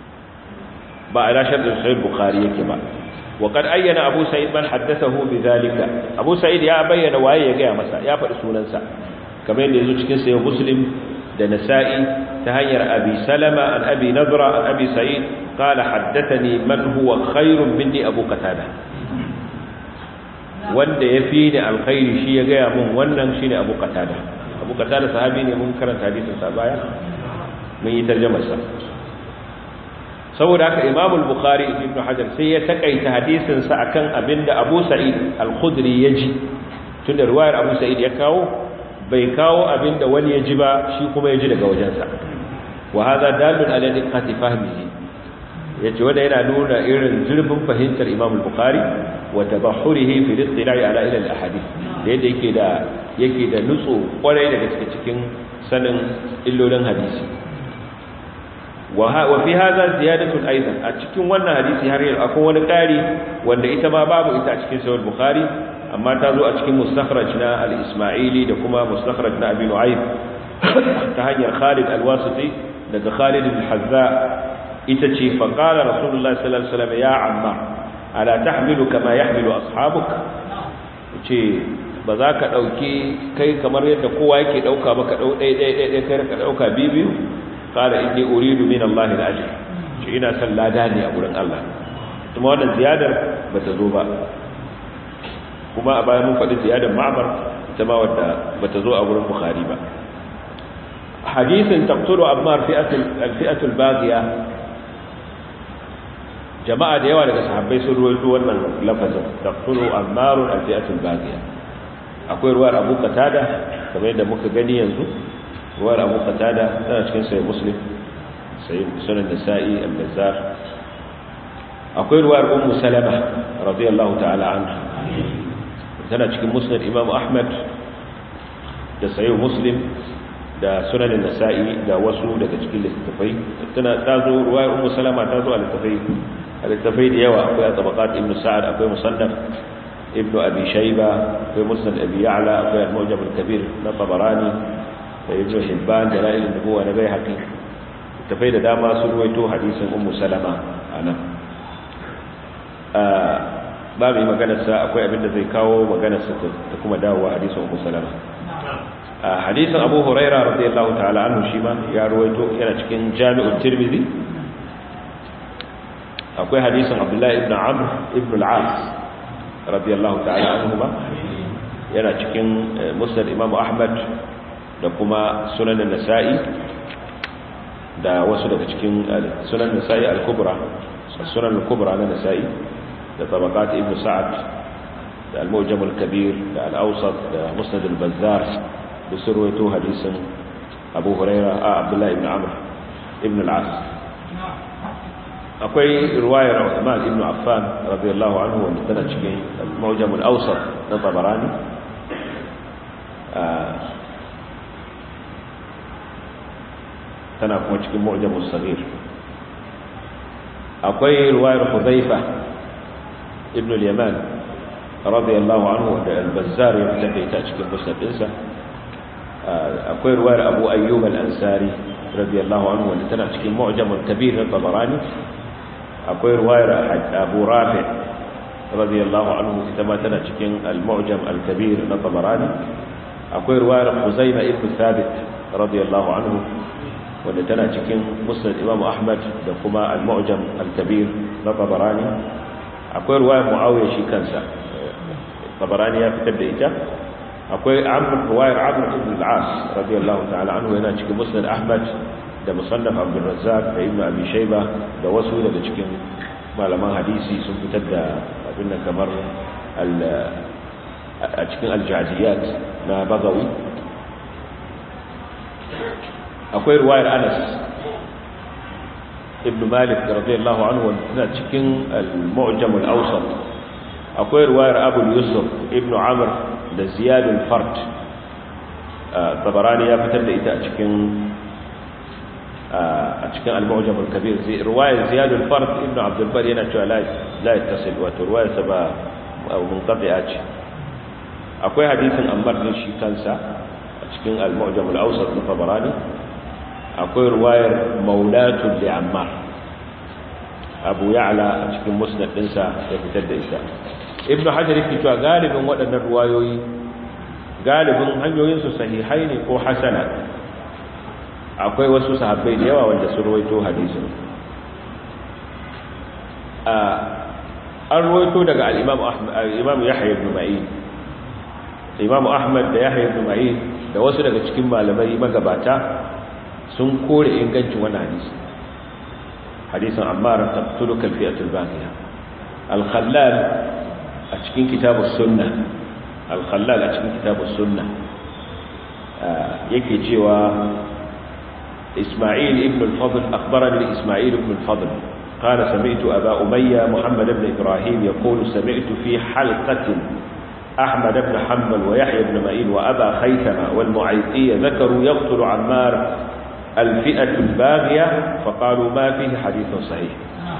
ba ala shart sahih bukhari yake ba wa qad ayyana abu sa'id man haddathahu bidhalika abu sa'id ya bayyana waye ya gaya masa ya faɗi sunansa kamar yadda yazo cikin sahih muslim da nasa'i ta hanyar abi salama an abi nadra an abi sa'id qala haddathani man huwa khairun minni abu qatada wanda yafi ni alkhairi shi ya gaya mun wannan shine abu qatada abu qatada sahabi ne mun karanta hadisin sa baya mun yi tarjumar sa saboda haka imam al-bukhari ibn hajar sai ya takaita hadisin sa akan abinda abu sa'id al-khudri ya ji tunda riwayar abu sa'id ya kawo bai kawo abin da wani ya ji ba shi kuma ya ji daga wajensa wa haza dalil ala diqqati fahmihi yace wanda yana nuna irin zurfin fahimtar Imam al-Bukhari wa tabahhurihi fi al-ittila' ala ila al-ahadith da yadda yake da yake da nutso kwarai daga cikin sanin illolin hadisi wa wa fi hadha ziyadatu aidan a cikin wannan hadisi har yau akwai wani ƙari wanda ita ma babu ita a cikin sahih bukhari amma ta zo a cikin mustakhraj na al-isma'ili da kuma mustakhraj na abi nu'aym ta hanyar Khalid al-Wasiti daga Khalid al-Hazza ita ce fa qala rasulullahi sallallahu alaihi wasallam ya amma ala tahmilu kama yahmilu ashabuk ce ba za ka dauki kai kamar yadda kowa yake dauka ba ka dau dai dai dai kai ka dauka bibiyu qala inni uridu min Allah al-ajr ce ina son lada ne a gurin Allah kuma wannan ziyadar bata zo ba kuma a bayan mun faɗi ziyadar ma'amar ita ma wadda bata zo a wurin bukhari ba hadisin taqtulu ammar fi'atul baghiya jama'a da yawa daga sahabbai sun ruwaito wannan lafazin taqtulu ammar fi'atul baghiya akwai ruwar abu qatada kamar yadda muka gani yanzu ruwar abu qatada tana cikin sahih muslim sahih sunan nasa'i al-bazzar akwai ruwar ummu salama radiyallahu ta'ala anha tana cikin musnad imam ahmad da sayo muslim da sunanin nasa'i da wasu daga cikin littattafai tana ta zo ruwayar ummu salama ta zo a littattafai a littattafai da yawa akwai a tabaqat ibn sa'ad akwai musannaf ibn abi shayba akwai musnad abi ya'la akwai al-mujam al-kabir na tabarani da ibn hibban da la'il nubuwa na baihaqi littattafai da dama sun ruwaito hadisin ummu salama anan ba mai maganarsa akwai abinda zai kawo maganarsa ta kuma dawowa hadisin ummu salama hadisin abu huraira radiyallahu ta'ala anhu shi ma ya ruwaito yana cikin jami'ul tirmidhi akwai hadisin abdullahi ibn amr ibn al-as radiyallahu ta'ala anhu ba yana cikin musnad imam ahmad da kuma sunan nasa'i da wasu daga cikin sunan nasa'i al-kubra sunan al-kubra na nasa'i da tabaqat ibn sa'ad da al-mujam al-kabir da al-awsat da musnad al-bazzar da surwaito hadisin abu huraira a abdullahi ibn amr ibn al-as akwai ruwayar Uthman ibn Affan radiyallahu anhu wanda tana cikin al-Mawjam al-Awsat na Tabarani tana kuma cikin Mu'jam al-Saghir akwai ruwayar Hudhaifa ibn al-Yaman radiyallahu anhu wanda al-Bazzar ya fitar da ita cikin musnad ɗinsa akwai ruwayar Abu Ayyub al-Ansari radiyallahu anhu wanda tana cikin Mu'jam al-Kabir na Tabarani akwai ruwayar abu rafi radiyallahu anhu ita ma tana cikin al-mu'jam al-kabir na tabarani akwai ruwayar huzaima ibn thabit radiyallahu anhu wanda tana cikin musnad imam ahmad da kuma al-mu'jam al-kabir na tabarani akwai ruwayar muawiya shi kansa tabarani ya fitar da ita akwai amr ruwayar amr ibn al-as radiyallahu ta'ala anhu yana cikin musnad ahmad da musannaf abdulrazzaq da ibnu abi shayba da wasu daga cikin malaman hadisi sun fitar da abin nan kamar a cikin aljaziyat na bagawi akwai ruwayar anas ibnu malik radiyallahu anhu wanda cikin al-mu'jam al-awsat akwai ruwayar abu yusuf ibnu amr da ziyad al-fard tabarani ya fitar da ita a cikin a cikin al-mu'jam al-kabir zai riwayar ziyad al-fard ibn abd al-bar yana cewa la la yattasil wa riwayar sa ba munqati'a ce akwai hadisin ammar din shi kansa a cikin al-mu'jam al-awsat na tabarani akwai riwayar maulatu li ammar abu ya'la a cikin musnad dinsa ya fitar da ita ibn hajar yake cewa galibin waɗannan riwayoyi galibin hanyoyin su sahihai ne ko hasana akwai wasu sahabbai da yawa wanda sun ruwaito hadisin an ruwaito daga al-imam yahya ibn ma'in imam ahmad da yahya ibn ma'in da wasu daga cikin malamai magabata sun kore ingancin wannan hadisi hadisin ammar taqtuluka al-fi'atul baghiya al-khallal a cikin kitabus sunnah al-khallal a cikin kitabus sunnah yake cewa إسماعيل ابن الفضل أخبرني إسماعيل ابن الفضل قال سمعت أبا أمية محمد بن إبراهيم يقول سمعت في حلقة أحمد بن حنبل ويحيى بن معين وأبا خيثمة والمعيطية ذكروا يقتل عمار الفئة الباغية فقالوا ما فيه حديث صحيح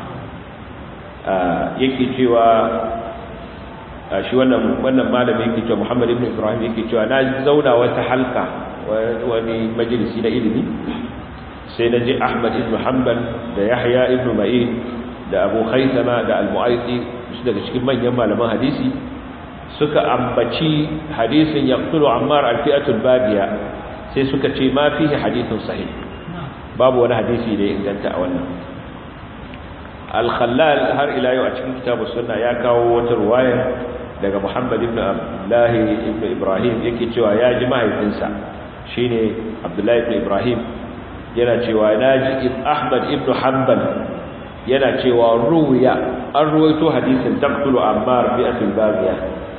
آه يكي جوا shi wannan wannan malami yake cewa Muhammad ibn Ibrahim yake cewa na zauna wata halka wani majalisi na ilimi sai na ji Ahmad ibn Hanbal da Yahya ibn Ma'in da Abu Khaythama da Al-Mu'ayti su daga cikin manyan malaman hadisi suka ambaci hadisin yaqtulu Ammar al-fi'atul badiya sai suka ce ma fihi hadithun sahih babu wani hadisi da ya inganta a wannan al-Khallal har ila yau a cikin kitabus sunna ya kawo wata ruwaya daga Muhammad ibn Abdullah ibn Ibrahim yake cewa ya ji mahaifinsa shine Abdullah ibn Ibrahim yana cewa naji Ahmad ibn Hanbal yana cewa ruwiya an ruwaito hadisin taqtulu Ammar bi atil baghiya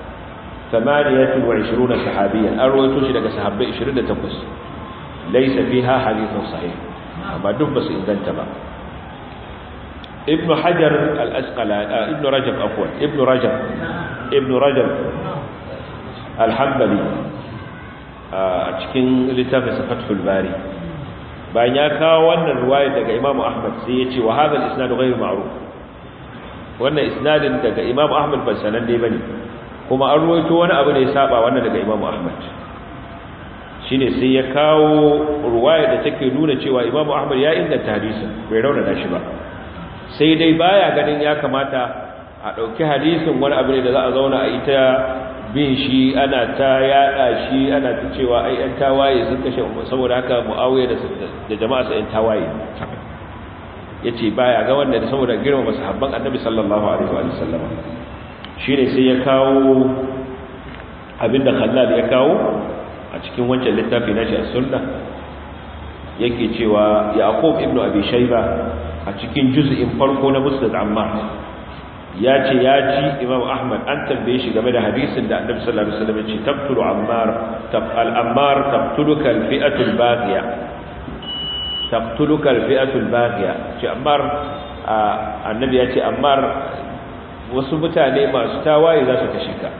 28 sahabiyan an ruwaito shi daga sahabbai 28 laysa fiha hadithun sahih amma duk basu inganta ba ابن حجر الأسقلاني ابن رجب عفوا ابن رجب ابن رجب الحنبلي a cikin littafin Fathul Bari bayan ya kawo wannan riwaya daga Imam Ahmad sai ya ce wa hadha al-isnad ghayr ma'ruf wannan isnadin daga Imam Ahmad ban sanan dai bane kuma an ruwaito wani abu ne ya saba wannan daga Imam Ahmad shine sai ya kawo ruwaya da take nuna cewa Imam Ahmad ya inganta hadisin bai raunana shi ba sai dai baya ganin ya kamata a dauki hadisin wani abu ne da za a zauna a ita bin shi ana ta yada shi ana ta cewa ai yan tawaye sun kashe saboda haka Muawiya da da jama'a sa yan tawaye yace baya ga wanda saboda girmama sahabban Annabi sallallahu alaihi wa sallam shine sai ya kawo abinda Khallal ya kawo a cikin wancan littafi na shi as-sunna yake cewa Yaqub ibn Abi Shayba a cikin juz'in farko na Musnad Ammar ya ce ya ji Imam Ahmad an tambaye shi game da hadisin da Annabi sallallahu alaihi wasallam ya ce tabtulu Ammar tabal Ammar tabtuluka al-fi'atu al-baghiya tabtuluka al-fi'atu al-baghiya ce Ammar Annabi ya ce Ammar wasu mutane masu tawaye za su kashe ka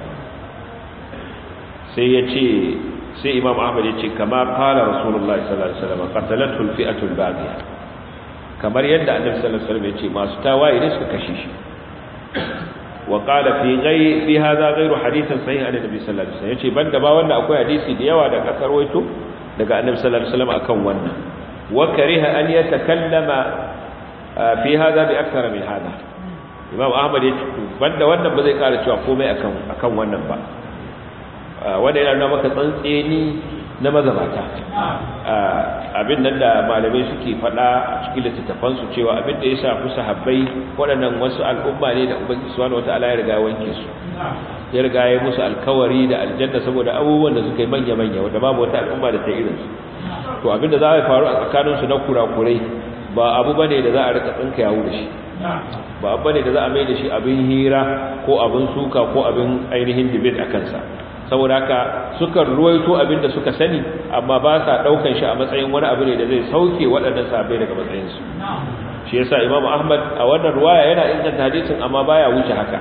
sai ya ce sai imam ahmad ya ce kama kala rasulullah sallallahu alaihi wasallam qatalatul fi'atul baghiya kamar yadda annabi sallallahu alaihi wasallam ya ce masu tawaye ne suka kashe shi wa qala fi ghayr fi hadha ghayru hadithin sahih an annabi sallallahu alaihi wasallam yace banda ba wanda akwai hadisi da yawa da kasar waito daga annabi sallallahu alaihi wasallam akan wannan wa kariha an yatakallama fi hadha bi akthar min hadha imam ahmad ya ce banda wannan ba zai kara cewa komai akan akan wannan ba wanda yana nuna maka tsantseni na mazabata abin nan da malamai suke faɗa a cikin littattafansu cewa abin da ya shafi sahabbai waɗannan wasu al'umma ne da ubangiji subhanahu wata'ala ya riga wanke su ya riga ya musu alkawari da aljanna saboda abubuwan da suka yi manya manya wanda babu wata al'umma da ta irin su to abin da za a faru a tsakanin su na kurakurai ba abu bane da za a rika tsinka yawo da shi ba abu bane da za a mai da shi abin hira ko abin suka ko abin ainihin debate a kansa saboda haka suka ruwaito abinda suka sani amma ba sa daukan shi a matsayin wani abu ne da zai sauke waɗannan sahabbai daga matsayin su shi yasa Imam Ahmad a wannan ruwaya yana inganta hadisin amma baya wuce haka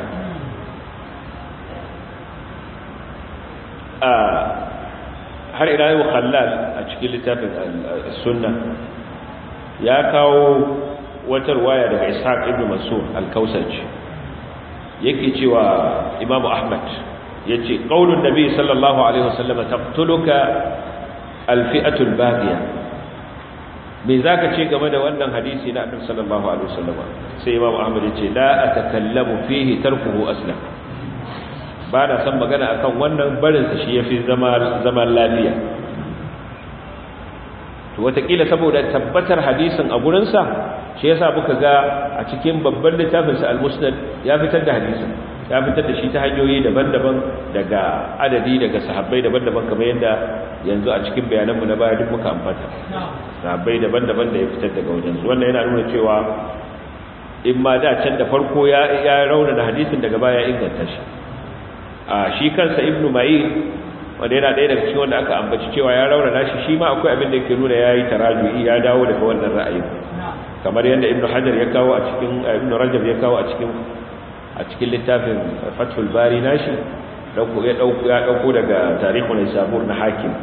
a har ila yau Khallal a cikin littafin Sunna ya kawo wata ruwaya daga Ishaq ibn Mansur al-Kausaj yake cewa Imam Ahmad yace qaulun nabi sallallahu alaihi wasallam taqtuluka alfi'atul baghiya me zaka ce game da wannan hadisi na annabi sallallahu alaihi wasallam sai imam ahmad yace la atakallamu fihi tarkuhu aslam ba na san magana akan wannan barin sa shi yafi zama zaman lafiya to watakila saboda tabbatar hadisin a gurin sa shi yasa muka ga a cikin babban littafin sa al-musnad ya fitar da hadisin ya fitar da shi ta hanyoyi daban-daban daga adadi daga sahabbai daban-daban kamar yadda yanzu a cikin bayananmu na baya duk muka ambata sahabbai daban-daban da ya fitar daga wajen su wannan yana nuna cewa in ma da can da farko ya ya rauna da hadisin daga baya inganta shi a shi kansa ibnu ma'in wanda yana ɗaya daga cikin wanda aka ambaci cewa ya rauna shi shi ma akwai abin da yake nuna yayi taraju'i ya dawo daga wannan ra'ayin kamar yadda ibnu hajar ya kawo a cikin ibnu rajab ya kawo a cikin a cikin littafin fathul bari nashi dauko ya dauko ya dauko daga tarihul isabur na hakim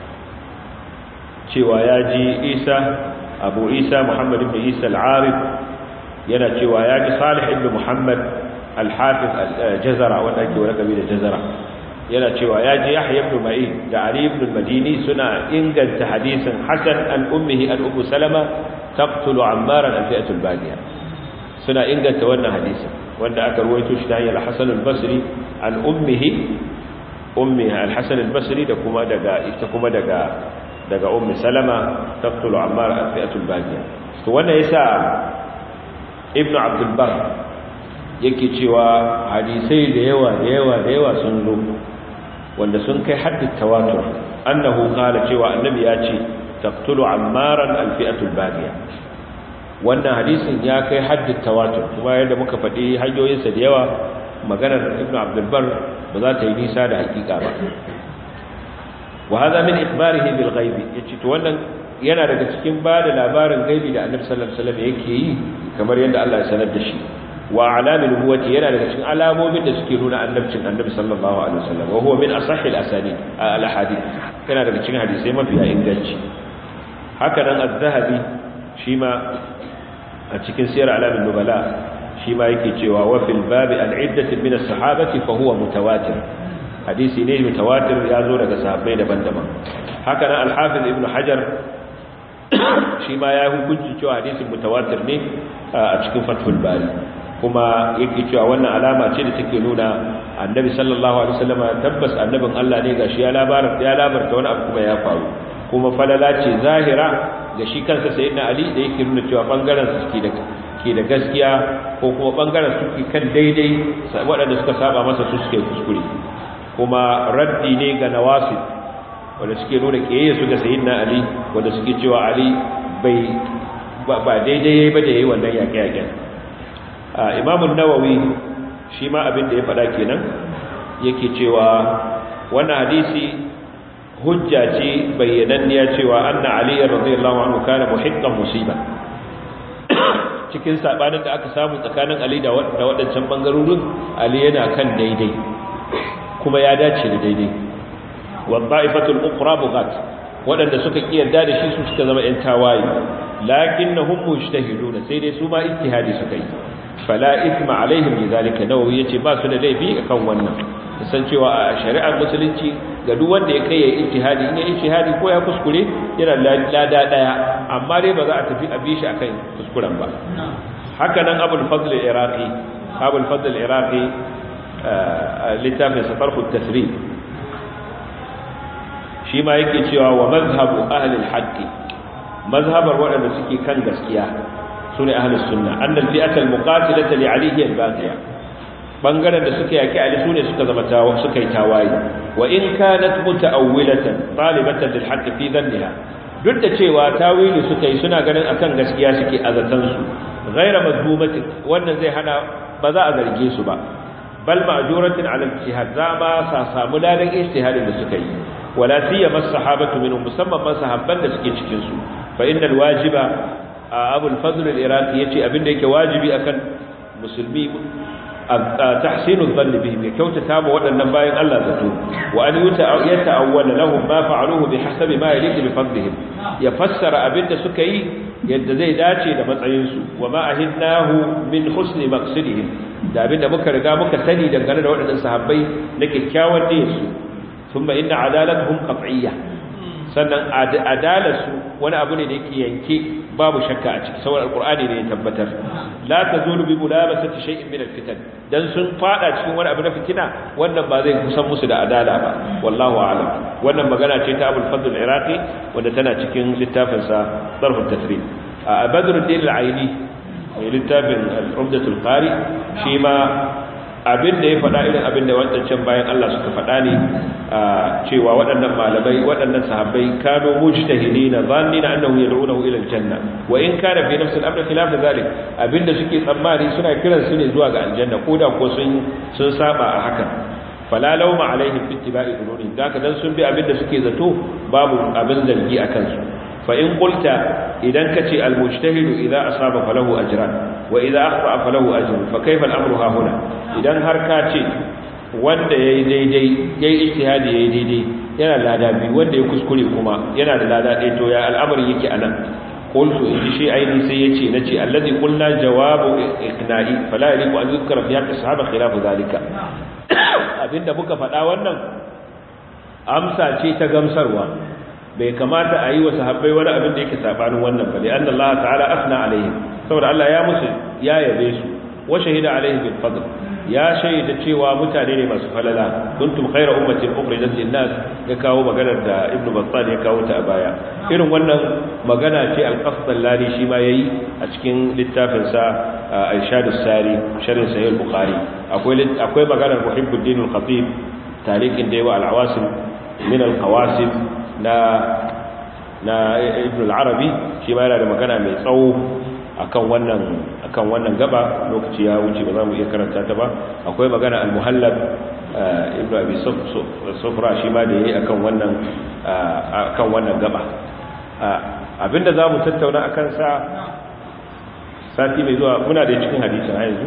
cewa ya ji Isa Abu Isa Muhammad ibn Isa al-Arif yana cewa ya ji Salih ibn Muhammad al-Hafiz al-Jazara wanda ake wani kabi da Jazara yana cewa ya ji Yahya ibn Ma'in da Ali ibn al-Madini suna inganta hadisin Hasan an ummihi an Ummu Salama taqtulu Ammar al-fi'atul baghiya suna inganta wannan hadisin wanda aka ruwaito shi ta hanyar Hassan al-Basri an ummihi ummi al-Hasan al-Basri da kuma daga ita kuma daga daga ummi Salama taqtulu Ammar al-fi'atul baghiya to wannan yasa Ibn Abdul Barr yake cewa hadisai da yawa da yawa da yawa sun zo wanda sun kai haddin tawatur annahu qala cewa annabi ya ce taqtulu Ammar al-fi'atul baghiya wannan hadisin ya kai haddin tawatur kuma yadda muka faɗi hanyoyinsa da yawa maganar ibnu abdulbar ba za ta yi nisa da hakika ba wa hadha min ikhbarihi bil ghaibi yace to wannan yana daga cikin ba da labarin gaibi da annabi sallallahu alaihi wasallam yake yi kamar yadda Allah ya sanar da shi wa alamin nubuwati yana daga cikin alamomin da suke nuna annabcin annabi sallallahu alaihi wasallam wa huwa min asahhi al-asanid al-ahadith yana daga cikin hadisai mafiya inganci haka nan az-zahabi shi ma a cikin siyar alamin nubala shi ma yake cewa wa fil babi al-iddati min as-sahabati fa huwa mutawatir hadisi ne mutawatir ya zo daga sahabbai daban-daban haka nan al-hafiz ibn hajar shi ma ya hukunci cewa hadisin mutawatir ne a cikin fathul bari kuma yake cewa wannan alama ce da take nuna annabi sallallahu alaihi wasallam tabbas annabin Allah ne gashi ya labarta ya labarta wani abu kuma ya faru kuma falala ce zahira ga shi kansa sayyidina ali da yake nuna cewa bangaren su ke da ke da gaskiya ko kuma bangaren su ke kan daidai waɗanda suka saba masa su suke kuskure kuma raddi ne ga nawasib wanda suke nuna kiyaye su ga sayyidina ali wanda suke cewa ali bai ba daidai ba da yayi wannan yaƙe-yaƙen imamun nawawi shi ma abin da ya faɗa kenan yake cewa wannan hadisi hujja ce bayyananniya cewa anna ali radiyallahu anhu kana muhiqqan musiba cikin sabanin da aka samu tsakanin ali da waɗancan bangarorin ali yana kan daidai kuma ya dace da daidai wa dha'ifatul ukhra bughat waɗanda suka kiyarda da shi su suka zama ƴan tawaye lakinnahum mujtahiduna sai dai su ma ijtihadi suka yi fala ithma alaihim lidhalika nawawi yace ba su da laifi akan wannan san cewa a shari'ar musulunci ga duk wanda ya kai ya ijtihadi in ya ijtihadi ko ya kuskure yana lada daya amma dai ba za a tafi a bishi akan kuskuren ba haka nan abul fadl al-iraqi abul fadl al-iraqi littafin safarhu at-tasrif shi ma yake cewa wa mazhabu ahli al-haqq mazhabar waɗanda suke kan gaskiya sune ahlus sunna annal fi'ata al-muqatilata li ali hiya al-baqiya bangaren da suka yaki ali sune suka zama tawa suka yi tawaye wa in kanat muta'awwilatan talibatan lil haqq fi dhanniha duk da cewa tawili suka yi suna ganin akan gaskiya suke azatan su ghaira mazmumati wannan zai hana ba za a zarge su ba bal ma'juratin ala ijtihad za ma sa samu ladan ijtihadin da suka yi wala siyama as-sahabatu minhum musamman man sahabban da suke cikin su fa innal wajiba abu al-fadl al-iraqi yace abinda yake wajibi akan musulmi tahsinu dhanni bihim ya kyautata ma waɗannan bayan Allah zato wa an yata'awwala lahum ma fa'aluhu bihasabi ma yaliqu bi fadlihim ya fassara abinda suka yi yadda zai dace da matsayin su wa ma ahidnahu min husni maqsidihim da abinda muka riga muka sani dangane da waɗannan sahabbai na kyakkyawan niyyarsu thumma inna adalatuhum qat'iyyah sannan adalarsu wani abu ne da yake yanke babu shakka a ciki saboda alqur'ani ne ya tabbatar la tazulu bi mulabasati shay'in min alfitan dan sun fada cikin wani abu na fitina wannan ba zai kusan musu da adala ba wallahu a'lam wannan magana ce ta Abul Fadl al-Iraqi wanda tana cikin littafin sa Darh at-Tasrif a Badruddin al-Aini littafin al-Umdatul Qari shi ma abin da ya faɗa irin abin da waɗancan bayan Allah suka faɗa ne cewa waɗannan malamai waɗannan sahabbai kano mujtahidina zannina annahu yad'unahu ila aljanna wa in kana fi nafsi al-amr khilaf dhalik abinda suke tsammani suna kiran su ne zuwa ga aljanna koda ko sun sun saba a hakan fala lawma alaihim fi ittiba'i qulubihim daka dan sun bi abinda suke zato babu abin zargi akan su fa in qulta idan kace al-mujtahidu idza asaba falahu ajran wa idza akhta falahu ajrun fa kayfa al-amru ha huna idan har ka ce wanda yayi daidai yayi ijtihadi yayi daidai yana lada bi wanda ya kuskure kuma yana da lada ɗaya to ya al'amari yake anan qultu in shi aini sai yace nace allazi qulna jawabu iqna'i fala yaliqu an yuzkara fi haqqi sahaba khilafu zalika abinda muka faɗa wannan amsa ce ta gamsarwa bai kamata a yi wa sahabbai wani abin da yake sabanin wannan ba lian Allah ta'ala asna alaihim saboda Allah ya musu ya yabe su wa shahida alaihim bil fadl ya shaida cewa mutane ne masu falala kuntum khayra ummatin ukhrijat lin nas ya kawo maganar da ibnu battal ya kawo ta a baya irin wannan magana ce al-qasdallani shi ma yayi a cikin littafin sa irshadus sari sharhin sahih al-bukhari akwai akwai maganar muhibbuddin al-khatib tariqin da yawa al-awasim min al-qawasim na na ibn al-arabi shi ma yana da magana mai tsawo akan wannan akan wannan gaba lokaci ya wuce ba za mu iya karanta ta ba akwai magana al-muhallab ibn abi sufra shi ma da yayi akan wannan akan wannan gaba abinda za mu tattauna akan sa sati mai zuwa muna da cikin hadisin a yanzu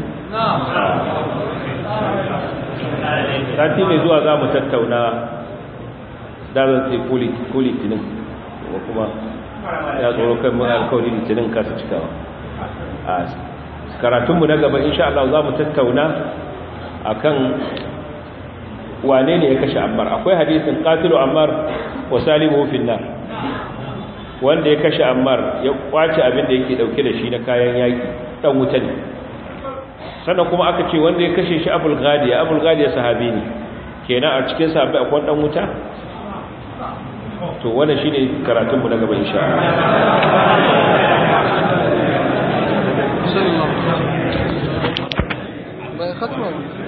sati mai zuwa za mu tattauna dazan sai ko litinin ko kuma ya tsoro kan mun alkawari litinin kasa cikawa a karatunmu na gaba insha Allah za mu tattauna akan wane ne ya kashe ammar akwai hadisin qatilu ammar wa salimu fi nar wanda ya kashe ammar ya kwace abin da yake dauke da shi na kayan yaki dan wuta ne sannan kuma aka ce wanda ya kashe shi abul ghadiya abul ghadiya sahabi ne kenan a cikin sahabbai akwai dan wuta to wannan shine karatun mu na gaba insha Allah bai khatma